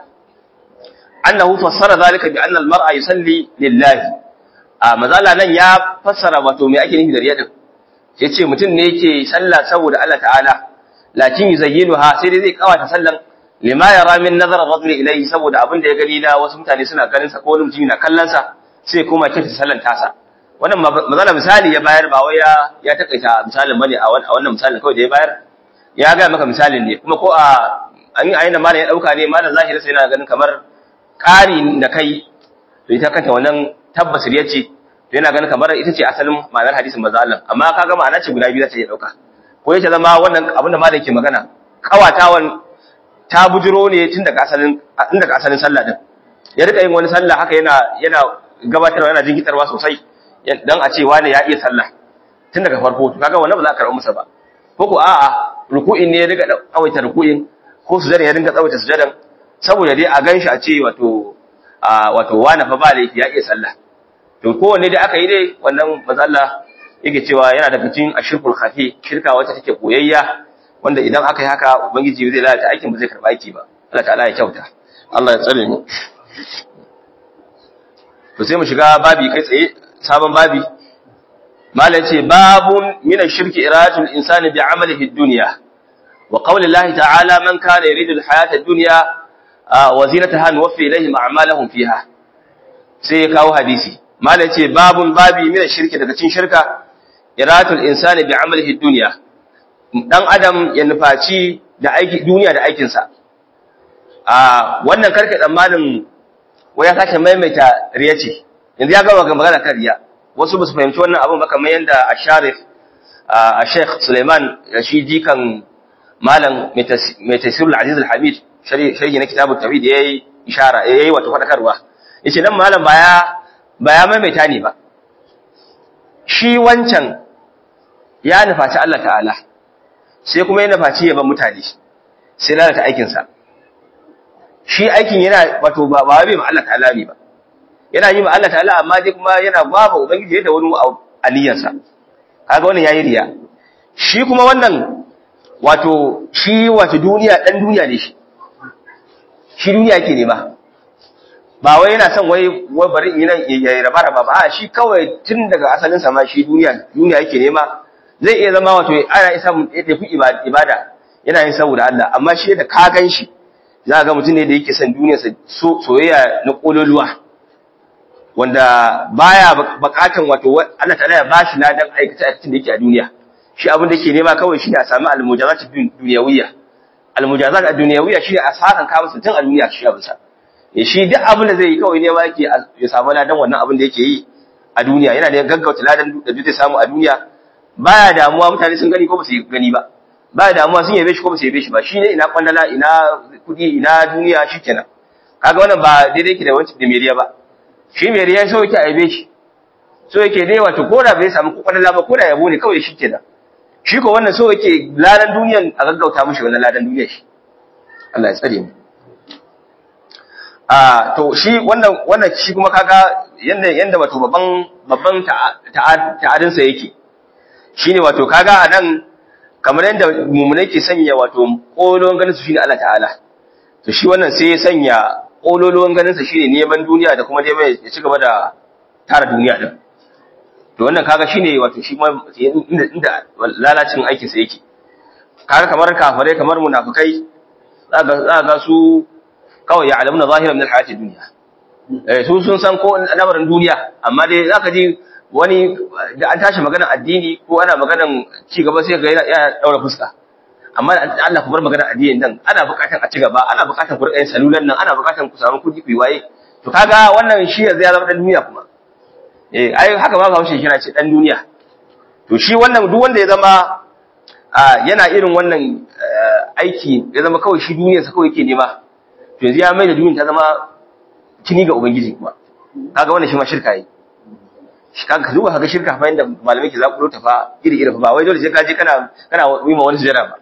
annahu fassara zalika bi anna al-mar'a yusalli lillahi a mazala nan ya fassara wato me ake nufi da riya din yace mutum ne yake sallah saboda Allah ta'ala lakin yuzayyinuha sai dai zai kawata sallan lima yara min nazar ar-rajul ilayhi saboda abin da ya gani na wasu mutane suna ganin sa ko wani mutum na kallon sa sai kuma kinta sallan tasa wannan mazala misali ya bayar ba wai ya ya takaita misalin bane a wannan misalin kawai da ya bayar ya ga maka misalin ne kuma ko a an yi ayyana malam ya dauka ne malam zahiri sai yana ganin kamar ƙari da kai to ita kanta wannan tabbas riya ce to yana ganin kamar ita ce asalin ma'anar hadisin manzo Allah amma kaga ma'ana ce guda biyu za ta iya dauka ko yace zama wannan abin da malam ke magana kawatawan ta bujiro ne tun daga asalin tun daga asalin sallah din ya rika yin wani sallah haka yana yana gabatarwa yana jinkitarwa sosai dan a ce wani ya iya sallah tun daga farko to kaga wannan ba za a karɓa masa ba ko ko a'a ruku'in ne ya riga tsawaita ruku'in ko sujada ya dinga tsawaita sujadan saboda dai a ganshi a ce wato wato wani fa ba laifi ya iya sallah to kowanne dai aka yi dai wannan matsala yake cewa yana daga cikin ashirkul khafi shirka wacce take koyayya wanda idan aka yi haka ubangiji zai lalata aikin ba zai karba aiki ba Allah ta'ala ya kyauta Allah ya tsare mu to sai mu shiga babi kai tsaye sabon babi malai ce babun min ash-shirki iradatul insani bi amalihi ad-dunya wa qawli Allah ta'ala man kana yuridu al-hayata ad-dunya wa zinataha nuwaffi ilayhim a'malahum fiha sai ya kawo hadisi malai ce babun babi min ash-shirki daga cikin shirka iradatul insani bi amalihi ad-dunya dan adam ya nufaci da aiki duniya da aikinsa a wannan karka tsammanin wai ya sake maimaita riya ce yanzu ya gama magana kan riya wasu ba su fahimci wannan abin ba kamar yadda a sharif a sheikh suleiman shi jikan malam mai tasirul aziz al-hamid sharhi na kitabun tawhid ya yi ishara ya yi wata faɗakarwa ya ce nan malam ba ya maimaita ne ba shi wancan ya nufaci Allah ta'ala sai kuma ya nufaci yaban mutane sai lalata aikinsa shi aikin yana wato ba ba bai ma Allah ta'ala ne ba yana yi ma Allah ta'ala amma dai kuma yana gwaba ubangiji da wani aliyansa kaga wannan yayi riya shi kuma wannan wato shi wato duniya dan duniya ne shi shi duniya yake nema ba wai yana son wai wai bari in nan ya raba raba ba a shi kawai tun daga asalin sa ma shi duniya duniya yake nema zai iya zama wato ana isa mu da fi ibada yana yin saboda Allah amma shi da ka gan shi za ga mutum ne da yake son duniyarsa soyayya na kololuwa wanda baya bukatan wato Allah ta'ala ya bashi ladan aikata aikacin da yake a duniya shi abin da yake nema kawai shine a sami almujazat duniyawiyya almujazat ad-dunyawiyya shine a sakan ka masa tun a duniya shi abin sa shi duk abin da zai yi kawai nema yake ya samu ladan wannan abin da yake yi a duniya yana da gaggauta ladan da zai samu a duniya baya damuwa mutane sun gani ko ba su gani ba ba damuwa sun yabe shi ko ba su yabe shi ba shi ne ina kwandala ina kudi ina duniya shikenan kaga wannan ba daidai yake da wancan da meriya ba shi meriya so yake a yabe shi so yake dai wato ko da bai samu kwandala ba ko da yabo ne kawai shikenan shi ko wannan so yake ladan duniyan a gaggauta mishi wannan ladan duniyar shi Allah ya tsare mu a to shi wannan wannan shi kuma kaga yanda yanda wato babban babban ta'adin sa yake shine wato kaga anan kamar yanda mu'minai ke sanya wato kolon ganin su shine Allah ta'ala to shi wannan sai ya sanya kololon ganin sa shine neman duniya da kuma neman ya ci gaba da tara duniya din to wannan kaga shine wato shi ma inda inda lalacin aikin sa yake kaga kamar kafirai kamar munafikai za ga su kawai ya alamuna zahira min alhayati dunya eh su sun san ko lamarin duniya amma dai zaka ji wani da an tashi maganar addini ko ana maganar ci gaba sai ga ya daura fuska amma Allah ku bar maganar addini nan ana bukatar a ci gaba ana bukatar ku rika salulan nan ana bukatar ku samu kudi ku yi waye to kaga wannan shi yanzu ya zama dan duniya kuma eh ai haka ba Bahaushe kira ce dan duniya to shi wannan duk wanda ya zama yana irin wannan aiki ya zama kawai shi duniyarsa kawai yake nema to yanzu ya mai da duniyar ta zama kini ga ubangiji kuma kaga wannan shi ma shirka yi kaga zuwa kaga shirka fa inda malamai ke zakulo ta fa iri iri ba wai dole sai ka je kana kana yi ma wani sujada ba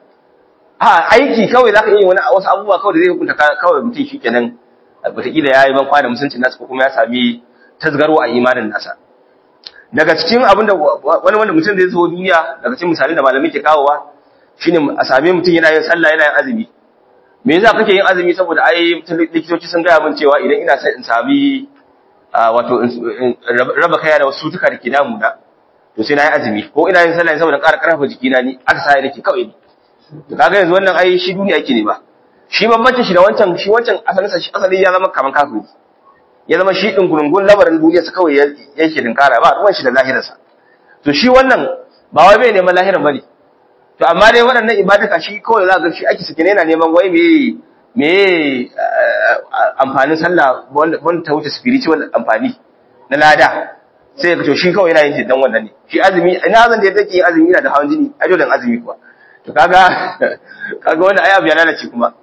a aiki kawai zaka iya wani wasu abubuwa kawai da zai hukunta kawai mutum shikenan wataƙila ya yi ban kwana musuncin nasa ko kuma ya sami tasgaro a imanin nasa daga cikin abin da wani wanda mutum zai zo duniya daga cikin misalai da malamai ke kawowa shine a same mutum yana yin sallah yana yin azumi me yasa kake yin azumi saboda ai likitoci sun gaya min cewa idan ina son in sami wato raba kaya da wasu tuka da ke damu da to sai na yi azumi ko ina yin sallah saboda ƙara ƙarfafa jikina ni aka sa nake kawai ne to kaga yanzu wannan ai shi duniya yake ne ba shi bambancin shi da wancan shi wancan asalin sa shi asali ya zama kaman kafiri ya zama shi din gurungun lamarin duniyarsa kawai yake dinkara ba ruwan shi da lahirarsa to shi wannan ba wai bai neman lahirar bane to amma dai waɗannan ibadaka shi kawai za ga shi ake sake yana neman wai me me amfanin sallah wanda ta wuce spiritual amfani na lada sai ka to shi kawai yana yin dan wannan ne shi azumi ina zan da yake yin azumi yana da hawan jini a jodan azumi kuwa to kaga kaga wannan ayi abu ya lalace kuma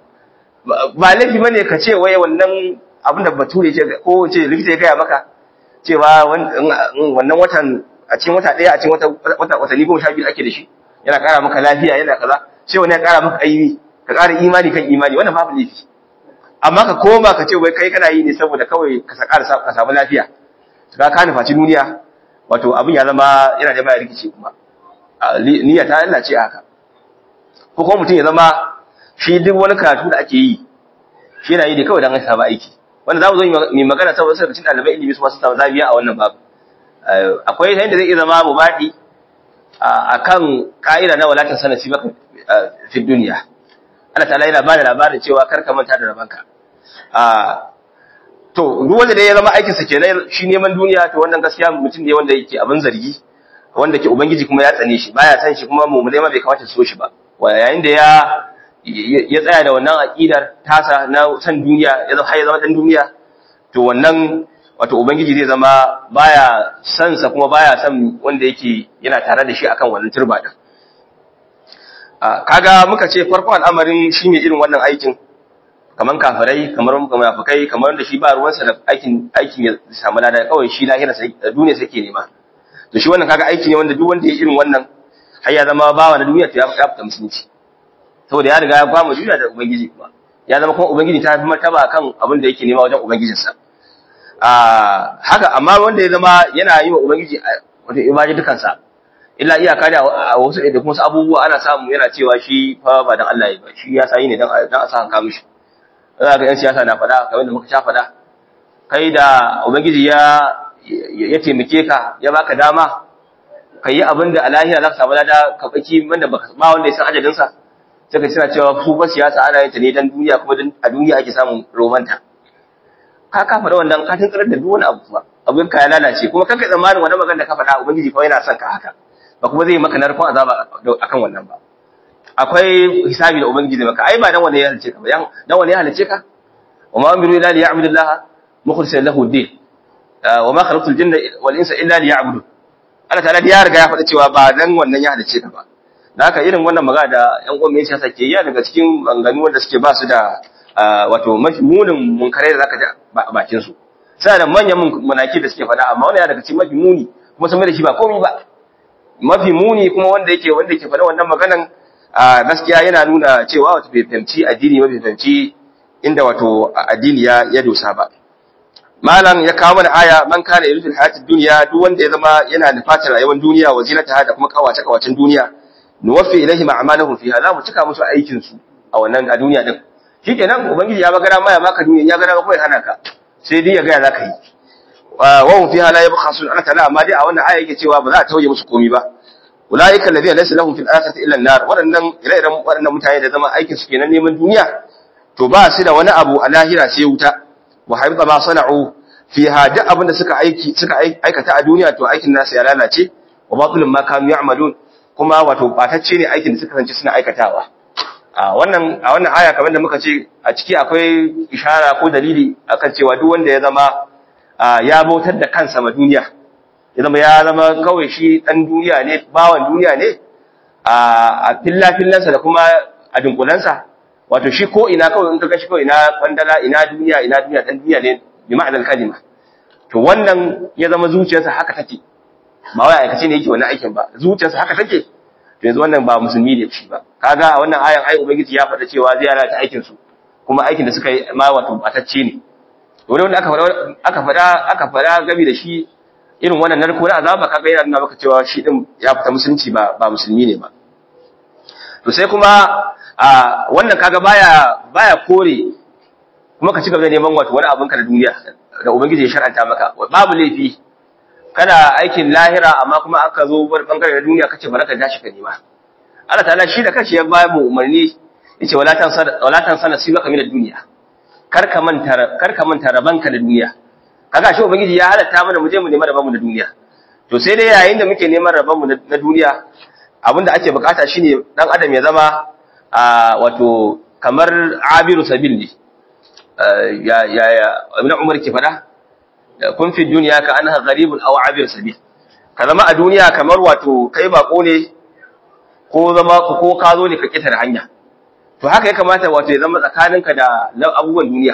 ba laifi bane ka ce wai wannan abin da bature ce ko ce likita ya gaya maka cewa wannan watan a cikin wata ɗaya a cikin wata watanni goma sha biyu ake da shi yana ƙara maka lafiya yana kaza sai wani ya ƙara maka aimi ka ƙara imani kan imani wannan babu laifi amma ka koma ka ce wai kai kana yi ne saboda kawai ka ƙara ka samu lafiya ka ka nufaci duniya wato abin ya zama yana da baya rikici kuma niyya ta Allah ce haka ko kuma mutum ya zama shi duk wani karatu da ake yi shi yana yi ne kawai don an samu aiki wanda za mu zo mai magana saboda sai cikin ɗalibai ilimi su masu samu zabiya a wannan babu akwai yadda zai iya zama mubadi akan ka'ida na walatin sanati baka fi duniya Allah ta'ala yana bada labarin cewa kar ka manta da rabanka to duk wanda da ya zama aikin sa kenan shi neman duniya to wannan gaskiya mutum ne wanda yake abin zargi wanda ke ubangiji kuma ya tsane shi baya san shi kuma mu ma bai kamata su so shi ba yayin da ya ya tsaya da wannan aqidar tasa na san duniya ya zama har ya zama dan duniya to wannan wato ubangiji zai zama baya san sa kuma baya san wanda yake yana tare da shi akan wannan turba din kaga muka ce farkon al'amarin shi ne irin wannan aikin kaman kafirai kamar munafikai kamar da shi ba ruwansa da aikin aikin ya samu lada kawai shi lahira sai duniya sai ke nema to shi wannan kaga aiki ne wanda duk wanda ya irin wannan har ya zama bawa na duniya to ya fita musulunci saboda ya riga ya gwama duniya da ubangiji kuma ya zama kuma ubangiji ta fi martaba kan abin da yake nema wajen ubangijinsa haka amma wanda ya zama yana yi wa ubangiji wato ibaji dukansa illa iyaka da a wasu da kuma wasu abubuwa ana samu yana cewa shi fa ba dan Allah ya ba shi ya sayi ne dan dan a sa hanka mishi za ga yan siyasa na fada kamar da muka sha fada kai da ubangiji ya ya taimake ka ya baka dama kai yi abin da a lahira za ka samu lada ka baki wanda ba wanda ya san ajalin sa sai ka suna cewa su ba siyasa ana yin ta ne dan duniya kuma a duniya ake samun romanta ka ka faɗa wannan ka tantsar da duk wani abu ba abin ka ya lalace kuma kanka tsammanin wannan magana da ka faɗa ubangiji fa yana son ka haka ba kuma zai maka narkon azaba akan wannan ba akwai hisabi da ubangiji zai maka ai ba dan wanda ya halice ka ba dan wanda ya halice ka wa ma amiru illa liya'budu Allah mukhlishan lahu ad-din wa ma khalaqtul jinna wal insa illa liya'budu Allah ta'ala ya riga ya faɗa cewa ba dan wannan ya halice ka ba da haka irin wannan magana da ƴan uwan mai siyasa ke yi daga cikin banganu wanda suke ba su da wato mafi munin munkarai da zaka ji a bakin su sai da manyan munaki da suke faɗa amma wannan daga cikin mafi muni kuma sun mai da shi ba komai ba mafi muni kuma wanda yake wanda yake faɗa wannan maganan gaskiya yana nuna cewa wato bai fahimci addini ba bai fahimci inda wato addini ya ya dosa ba malam ya kawo mana aya man kana yuridu hayatid dunya duk wanda ya zama yana da fatar rayuwar duniya wa zinata da kuma kawace kawacin duniya nuwaffi ilaihim a'malahum fiha za mu cika musu aikin su a wannan a duniya din shikenan ubangiji ya bagara maya maka duniya ya gara kuma ya hana ka sai dai ya ga za ka yi wa hum fiha la yabkhasun ana tana amma dai a wannan aya yake cewa ba za a tauye musu komai ba ulaika alladhina laysa lahum fil akhirati illa an-nar wadannan ire-iren wadannan mutane da zama aikin su kenan neman duniya to ba su da wani abu a lahira sai wuta wa habita ma sana'u fiha duk abin da suka aiki suka aikata a duniya to aikin nasu ya lalace wa batilun ma kanu ya'malun kuma wato batacce ne aikin da suka kasance suna aikatawa a wannan a wannan aya kamar da muka ce a ciki akwai ishara ko dalili akan cewa duk wanda ya zama ya bautar da kansa ma duniya ya zama ya zama kawai shi dan duniya ne bawan duniya ne a fillafillansa da kuma a dunkulansa wato shi ko ina kawai in ka gashi kawai ina kwandala ina duniya ina duniya dan duniya ne bi ma'anar kalima to wannan ya zama zuciyarsa haka take ba wai aikace ne yake wannan aikin ba zuciyarsa haka take to yanzu wannan ba musulmi ne shi ba kaga a wannan ayan ai ubangiji ya faɗa cewa zai lalata aikin su kuma aikin da suka yi ma wato batacce ne wani wanda aka faɗa aka faɗa aka faɗa gabi da shi irin wannan narko na azaba kaga yana nuna maka cewa shi din ya fita musulunci ba ba musulmi ne ba to sai kuma a wannan kaga baya baya kore kuma ka ci gaba da neman wato wani abin ka da duniya da ubangiji ya shar'anta maka babu laifi kana aikin lahira amma kuma aka zo wani bangare na duniya kace baraka tashi ka nema Allah ta'ala shi da kanshi ya ba mu umarni yace wala tan wala tan sana sibaka min ad-dunya kar ka manta kar ka manta rabanka da duniya kaga shi ubangiji ya halatta mana mu je mu nema rabanmu da duniya to sai dai yayin da muke neman rabanmu na duniya abinda ake bukata shine dan adam ya zama wato kamar abiru sabil ne ya ya ya ibn umar ke fada kun fi duniya ka anha gharibun aw abir sabil ka zama a duniya kamar wato kai bako ne ko zama ko ka zo ne ka kitar hanya to haka ya kamata wato ya zama tsakaninka da abubuwan duniya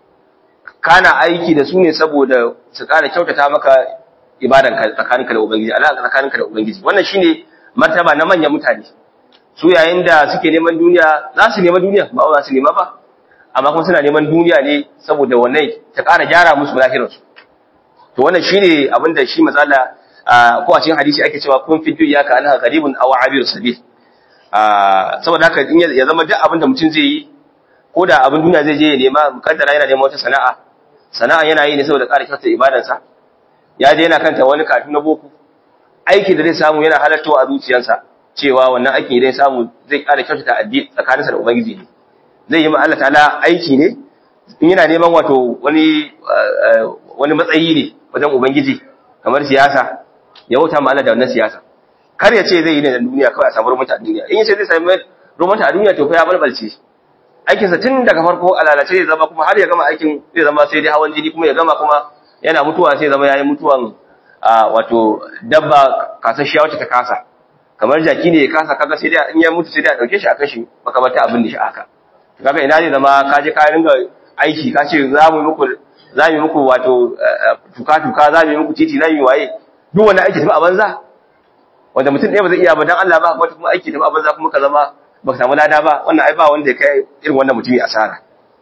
kana aiki da su ne saboda su ƙara kyautata maka ibadan ka tsakaninka da ubangiji alaƙa tsakaninka da ubangiji wannan shine martaba na manyan mutane su yayin da suke neman duniya za su nema duniya ba za su nema ba amma kuma suna neman duniya ne saboda wannan ta ƙara gyara musu lahirarsu to wannan shine abin da shi matsala ko a cikin hadisi ake cewa kun fi duniya ka anha gharibun aw abir sabil saboda haka in ya zama duk abin da mutum zai yi ko da abin duniya zai je ya nema mukaddara yana neman wata sana'a sana'a yana yi ne saboda ƙara kyautar ibadansa ya je yana kanta wani kafin na boko aiki da zai samu yana halartawa a zuciyarsa cewa wannan aiki idan samu zai ƙara kyautata addini tsakaninsa da ubangiji ne zai yi ma Allah ta'ala aiki ne in yana neman wato wani wani matsayi ne wajen ubangiji kamar siyasa ya wuta ma Allah da wannan siyasa kar ya ce zai yi ne da duniya kawai a samu rumanta a duniya in ya ce zai samu rumanta a duniya to fa ya balbalce aikinsa tun daga farko a lalace zai zama kuma har ya gama aikin zai zama sai dai hawan jini kuma ya gama kuma yana mutuwa sai zama yayi mutuwan wato dabba kasashiya wacce ta kasa kamar jaki ne ya kasa kaga sai dai in ya mutu sai dai a dauke shi a kashi makamata abin da shi aka kaga ina ne zama ka je ka ringa aiki ka ce za mu muku za mu muku wato tuka tuka za mu muku titi za mu waye duk wani aiki tafi a banza wanda mutum ɗaya ba zai iya ba dan Allah ba wata kuma aiki tafi a banza kuma ka zama ba ka samu lada ba wannan ai ba wanda ya kai irin wannan mutumi asara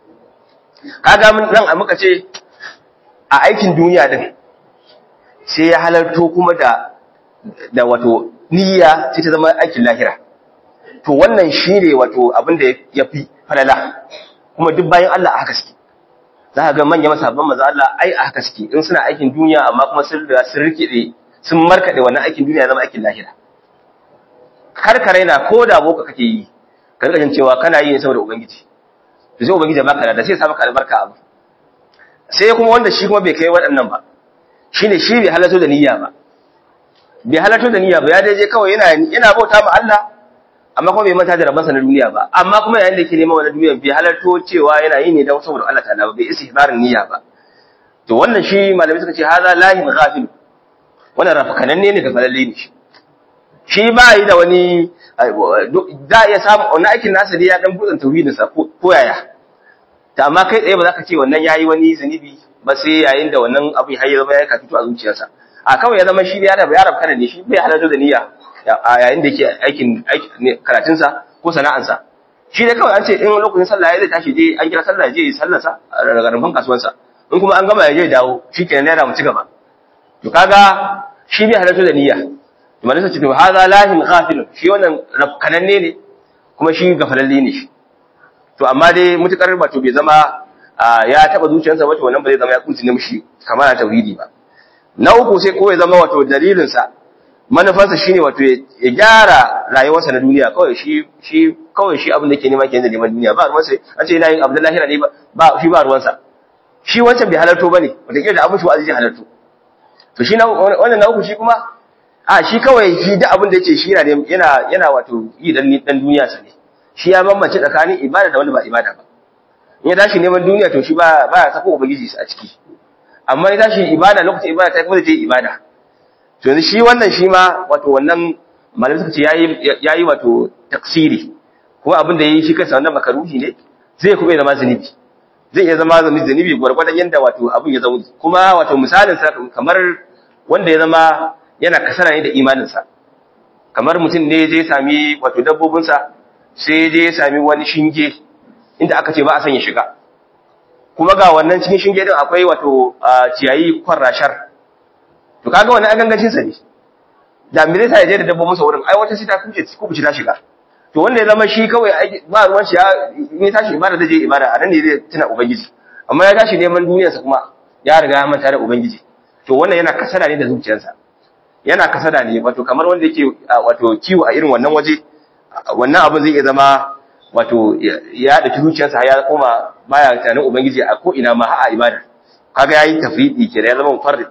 kaga mun nan muka ce a aikin duniya din sai ya halarto kuma da da wato niyya sai ta zama aikin lahira to wannan shine wato abin da yafi falala kuma duk bayan Allah a haka suke za ka ga manya masabban maza Allah ai a haka suke in suna aikin duniya amma kuma sun riga sun rikide sun markade wannan aikin duniya ya zama aikin lahira karkare na ko da boka kake yi ka rika cewa kana yi ne saboda ubangiji to sai ubangiji baka da sai ya sa maka albarka abu sai kuma wanda shi kuma bai kai waɗannan ba shine shi bai halatto da niyya ba bai halatto da niyya ba ya daje kawai yana yana bauta ma Allah amma kuma bai manta da rabansa na duniya ba amma kuma yayin da yake neman wannan duniya bai halatto cewa yana yi ne don saboda Allah ta'ala ba bai istihbarin niyya ba to wannan shi malamai suka ce hadha lahin ghafil wannan rafkananne ne da falalle ne shi shi ba yi da wani za a iya samu wani aikin nasa ne ya dan buɗin tauhidinsa ko yaya ta amma kai tsaye ba za ka ce wannan ya yi wani zunubi ba sai yayin da wannan abu ya zama ya kafito a zuciyarsa a kawai ya zama shi ne ya rabu ya rabu kana ne shi bai halarta da niyya a yayin da yake aikin karatunsa ko sana'ansa shi ne kawai an ce in lokacin sallah ya zai tashi je an kira sallah je sallarsa daga rumfan kasuwansa in kuma an gama ya je dawo shi kenan naira mu ci gaba to kaga shi bai halarta da niyya to malaka ce to hadha lahin ghafil shi wannan rafkananne ne kuma shi gafalalle ne shi to amma dai mutukar ba to bai zama ya taba zuciyarsa wato wannan ba zai zama ya kunci mishi kamar tauhidi ba na uku sai ko ya zama wato dalilin sa manufarsa shine wato ya gyara rayuwarsa na duniya kawai shi shi kawai shi abin da yake nema kenan da neman duniya ba ruwansa an ce yana yin abdullahi ne ba shi ba ruwansa shi wancan bai halarto bane wata kila da abin shi wa'azi halarto to shi wannan na uku shi kuma a shi kawai shi da abin da yake shi yana yana wato yi dan dan duniya sa ne shi ya bambance tsakanin ibada da wanda ba ibada ba in ya tashi neman duniya to shi ba ba ya sako ubangiji a ciki amma ya tashi ibada lokacin ibada ta kuma zai je ibada to yanzu shi wannan shi ma wato wannan malamai suka ce yayi yayi wato taksiri kuma abin da yayi shi kansa wannan makaruhi ne zai kuma zama zunubi zai iya zama zunubi gwargwadon yanda wato abin ya zama kuma wato misalin sa kamar wanda ya zama yana kasara ne da imanin sa kamar mutum ne je sami wato dabbobin sa sai je sami wani shinge inda aka ce ba a son ya shiga kuma ga wannan cikin shinge din akwai wato ciyayi kwarrashar to kaga wannan agangancin sa ne da me zai sa ya je da dabbobin sa wurin ai wata sai ta kuce kuce ta shiga to wanda ya zama shi kawai ba ruwan shi ya ne tashi ibada zai je ibada a nan ne zai tuna ubangiji amma ya tashi neman duniyar sa kuma ya riga ya manta da ubangiji to wannan yana kasada ne da zuciyarsa yana kasada ne wato kamar wanda yake wato kiwo a irin wannan waje wannan abin zai iya zama wato ya da zuciyarsa ya koma baya tunanin ubangiji a ko ina ma a ibada kaga yayi tafridi kenan ya zama mufarrid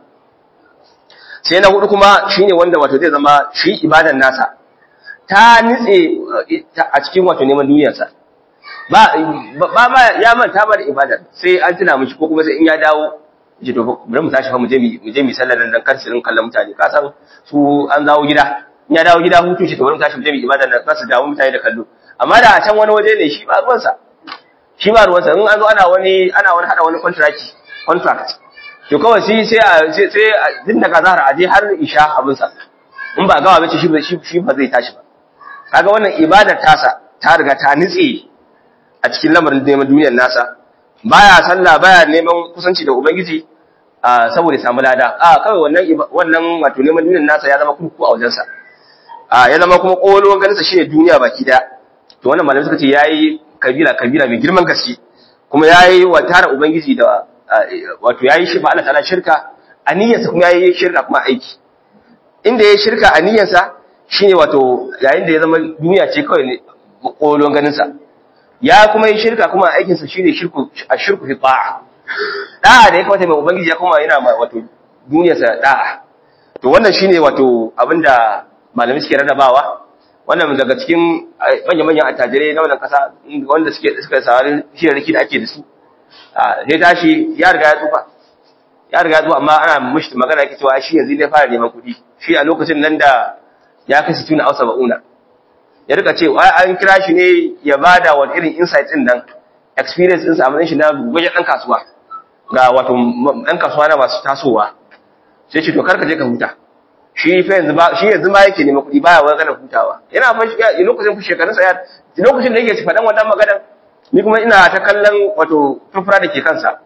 sai na hudu kuma shine wanda wato zai zama shi ibadan nasa ta nitse a cikin wato neman duniyarsa ba ba ma ya manta ba da ibadar sai an tuna mishi ko kuma sai in ya dawo ji to bari mu tashi fa mu je mu je mu sallar dan kar su kallon mutane ka san su an zawo gida in ya dawo gida hutu shi to bari mu tashi mu je mu ibadar nan za su dawo mutane da kallo amma da a can wani waje ne shi ba ruwansa shi ba ruwansa in an zo ana wani ana wani hada wani contract contract to kawai sai sai a sai a din daga zahar aje har isha abin sa in ba gawa bace shi shi ba zai tashi ba kaga wannan ibadar tasa ta riga ta nitse a cikin lamarin neman duniyar nasa baya sallah baya neman kusanci da ubangiji saboda samu lada a kawai wannan wannan wato neman duniyar nasa ya zama kurku a wajensa a ya zama kuma kolon ganin sa shine duniya baki daya to wannan malamai suka ce yayi kabira kabira mai girman gaske kuma yayi wa tara ubangiji da wato yayi shi ba Allah ta'ala shirka aniyarsa kuma yayi shirka kuma aiki inda yayi shirka aniyarsa shine wato yayin da ya zama duniya ce kawai ne kolon ganin sa ya kuma yi shirka kuma aikin sa shine shirku ashirku fi ta'a da'a da ya kamata mai ubangiji ya kuma yana wato duniyar sa da'a to wannan shine wato abinda malamai suke rarrabawa wannan daga cikin manya-manyan attajirai na wannan kasa wanda suke suka sawari shirarraki da ake da su sai tashi ya riga ya tsufa ya riga ya tsufa amma ana mushi magana yake cewa shi yanzu ne fara neman kuɗi shi a lokacin nan da ya kai situna a saba'una ya rika ce an kira shi ne ya bada wani irin insight din nan experience ɗinsa a matsayin shi na gwajen ɗan kasuwa ga wato ɗan kasuwa na masu tasowa sai ce to kar ka je ka huta shi fa yanzu ba shi yanzu ma yake neman kuɗi baya wani kana hutawa yana fa shi lokacin ku shekarun sa ya lokacin da yake faɗan wannan maganar ni kuma ina ta kallon wato furfura da ke kansa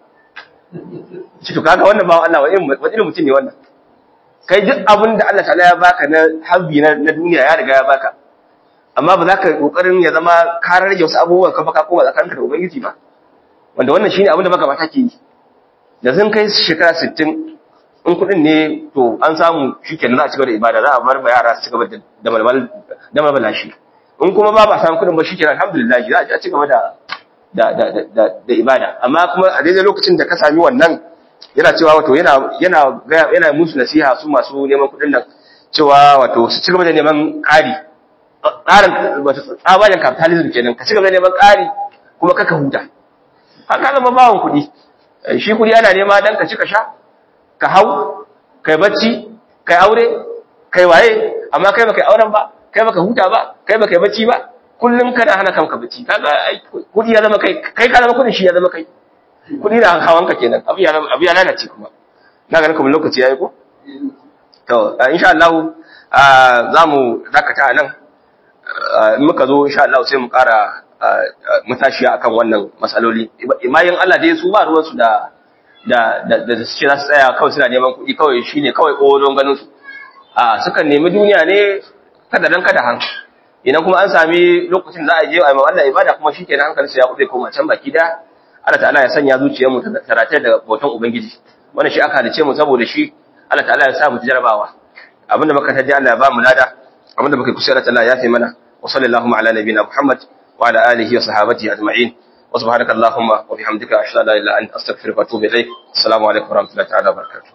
shi to kaga wannan ba Allah wani irin mutum ne wannan kai duk abin da Allah ta'ala ya baka na habbi na duniya ya riga ya baka amma ba za ka kokarin ya zama ka rage wasu abubuwan ka baka koma tsakaninka da ubangiji ba wanda wannan shine abin da baka mata ke yi da sun kai shekara 60 in kudin ne to an samu shikenan za a cigaba da ibada za a bar ba yara su cigaba da malmal da malmala shi in kuma ba ba samu kudin ba shikenan alhamdulillah za a cigaba da da da da da ibada amma kuma a daidai lokacin da ka sami wannan yana cewa wato yana yana yana musu nasiha su masu neman kudin nan cewa wato su cigaba da neman ƙari tsarin wato tsabarin capitalism kenan ka cigaba da neman ƙari kuma kaka huta haka zama bawon kuɗi shi kuɗi ana nema dan ka ci ka sha ka hau kai bacci kai aure kai waye amma kai baka yi auren ba kai baka huta ba kai baka yi bacci ba kullum kana hana kanka bacci kaga ai kudi ya zama kai kai ka zama kudin shi ya zama kai kudi na hawan ka kenan abu ya abu ya lalace kuma na ganin kuma lokaci yayi ko to insha Allah za mu dakata nan in muka zo insha Allah sai mu ƙara matashiya akan wannan matsaloli mayin Allah dai su ba ruwan su da da da da su ce za su tsaya kawai suna neman kuɗi kawai shine kawai ƙoron ganin su a sukan nemi duniya ne kada dan kada han idan kuma an sami lokacin za a je a yi Allah ibada kuma shikenan hankali sai ya kuɗe koma can baki da Allah ta'ala ya sanya zuciyar mu ta tarate da bautan ubangiji wannan shi aka halice mu saboda shi Allah ta'ala ya sa mu jarabawa abinda muka taji Allah ya ba mu lada abinda muka kusa Allah ta'ala ya fi mana wa sallallahu ala nabiyina Muhammad wa ala alihi wa sahbihi ajma'in wa subhanaka allahumma wa bihamdika ashhadu an la ilaha illa anta astaghfiruka wa atubu ilayk assalamu alaikum wa rahmatullahi ta'ala wa barakatuh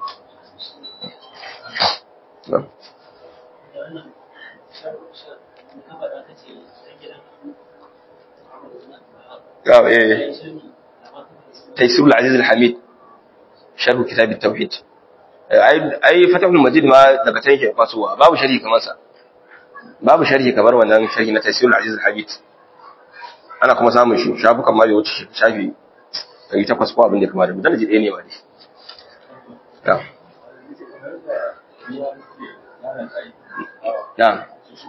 تيسير العزيز الحميد شرح كتاب التوحيد ai fatahul majid ma daga can yake fasowa babu sharhi kamar sa babu sharhi kamar wannan sharhi na tafsirul aziz al-habib ana kuma samun shi shafukan ma bai wuce shafi 800 ko abin da kamar da dan ji ɗaya ne ma dai ya ya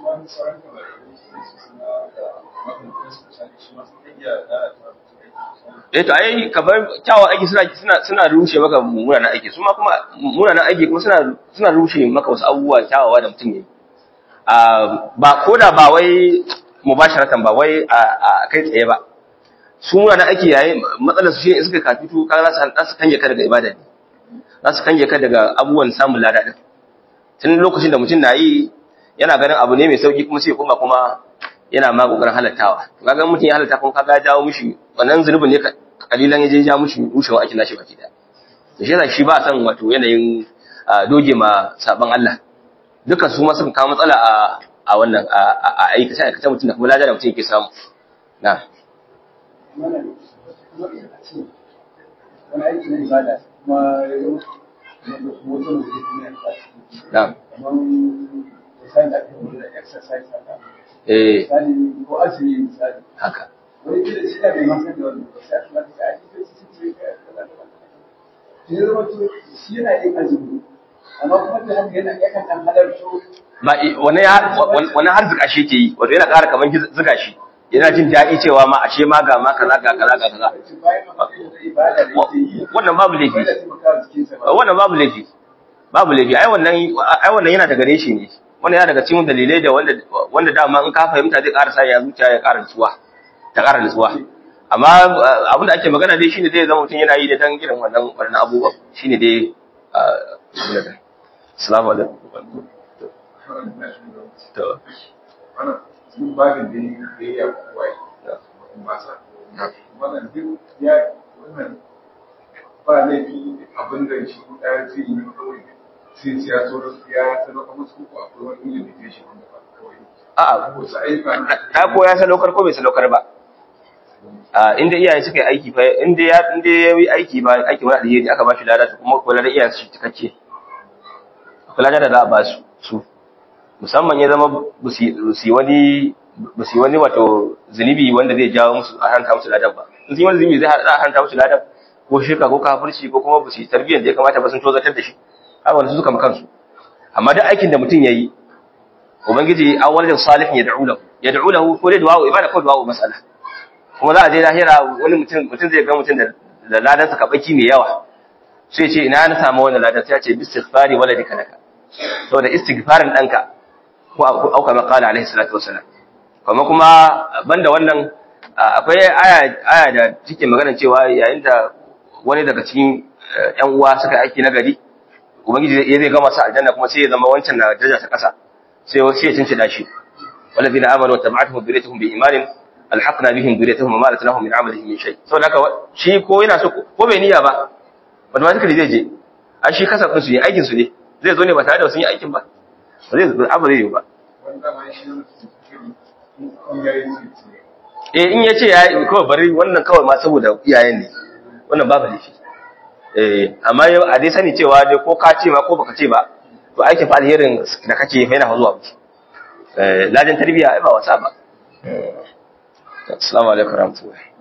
eh to ai kamar kyawun aiki suna suna suna rushe maka munanan aiki su ma kuma munanan aiki kuma suna suna rushe maka wasu abubuwa kyawawa da mutum yayi a ba koda ba wai mubasharatan ba wai a kai tsaye ba su munanan aiki yayi matsalar su shine suka kafitu kaga za su za su kange ka daga ibada ne za su kange ka daga abubuwan samun lada din tun lokacin da mutum na yi yana ganin abu ne mai sauki kuma sai ya koma kuma yana ma kokarin halattawa kaga mutum ya halatta kuma kaga ya jawo mushi wannan zunubin ne kalilan ya je ja mushi rushewa ake nashi baki da to shi yasa shi ba san wato yanayin doge ma saban Allah duka su ma suka kawo matsala a a wannan a aikace aikace mutum da kuma lada da mutum yake samu na wani aiki na ibada kuma na kamar misali da ake da exercise haka eh misali ko azumi misali haka wani kila shi da bai masan da wannan ba sai kuma da ake da shi ce shi zama to shi yana yin azumi amma kuma da haka yana yakan dan halarto ba wani ya wani har zuka shi ke yi wato yana ƙara kaman zuga shi yana jin daɗi cewa ma ashe ma ga ma kaza ga kaza ga kaza bayan mafi da ibada da yake yi wannan babu laifi ba da taimaka jikinsa ba wannan babu laifi babu laifi ai wannan ai wannan yana daga reshe ne wannan yana daga cikin dalilai da wanda wanda dama in ka fahimta zai ƙara sa ya zuciya ya ƙara nutsuwa ta ƙara nutsuwa amma abin da ake magana dai shine dai zama mutum yana yi da dan irin wannan wannan abubuwan shine dai abin da assalamu alaikum to wannan sun babin da ya yi ya kuwa yi masa wannan duk ya wannan ba laifi abin da shi ɗaya zai yi kawai sai sai ya so ya sadaka musu ko akwai wani limitation wanda ba kawai a'a wasu ayyuka na ta ko ya sadaukar ko bai sadaukar ba a inda iyaye suka yi aiki fa inda ya inda ya yi aiki ba aiki wani alheri aka ba shi lada to kuma kula da iyayen su cikakke kula da za a ba su su musamman ya zama ba su yi wani ba su yi wani wato zunubi wanda zai jawo musu a hanta musu ladan ba in sun yi wani zunubi zai a hanta musu ladan ko shirka ko kafirci ko kuma ba su yi tarbiyyar da ya kamata ba sun tozatar da shi haka wani su suka kansu amma duk aikin da mutum ya yi ubangiji awwalin salihin yad'u lahu yad'u lahu ko dai du'a ibada ko du'a mas'ala kuma za a je lahira wani mutum mutum zai ga mutum da da ladan sa kabaki mai yawa sai ce ina na samu wannan ladan sai ya ce bistighfari waladika laka saboda istighfarin danka ko au kama qala alaihi salatu wassalam kuma kuma banda wannan akwai aya aya da take magana cewa yayin da wani daga cikin ƴan uwa suka aiki na gari ubangiji ya zai gama sa aljanna kuma sai ya zama wancan na daraja ta kasa sai sai ya cincida shi walladina amanu wa tabi'atuhum dhurriyyatuhum bi imanin alhaqna bihim dhurriyyatuhum ma latnahum min amalihim min shay saboda haka shi ko yana so ko bai niyya ba automatically zai je a shi kasa din su ne aikin su ne zai zo ne ba tare da sun yi aikin ba ba zai abu zai yi ba wanda ma shi in ya yi su eh in yace ya kawai bari wannan kawai ma saboda iyayen ne wannan babu laifi eh amma a dai sani cewa dai ko ka ce ma ko baka ce ba to aikin fa alherin da kake fa yana zuwa miki eh lajin tarbiyya ai ba wasa ba assalamu alaikum warahmatullahi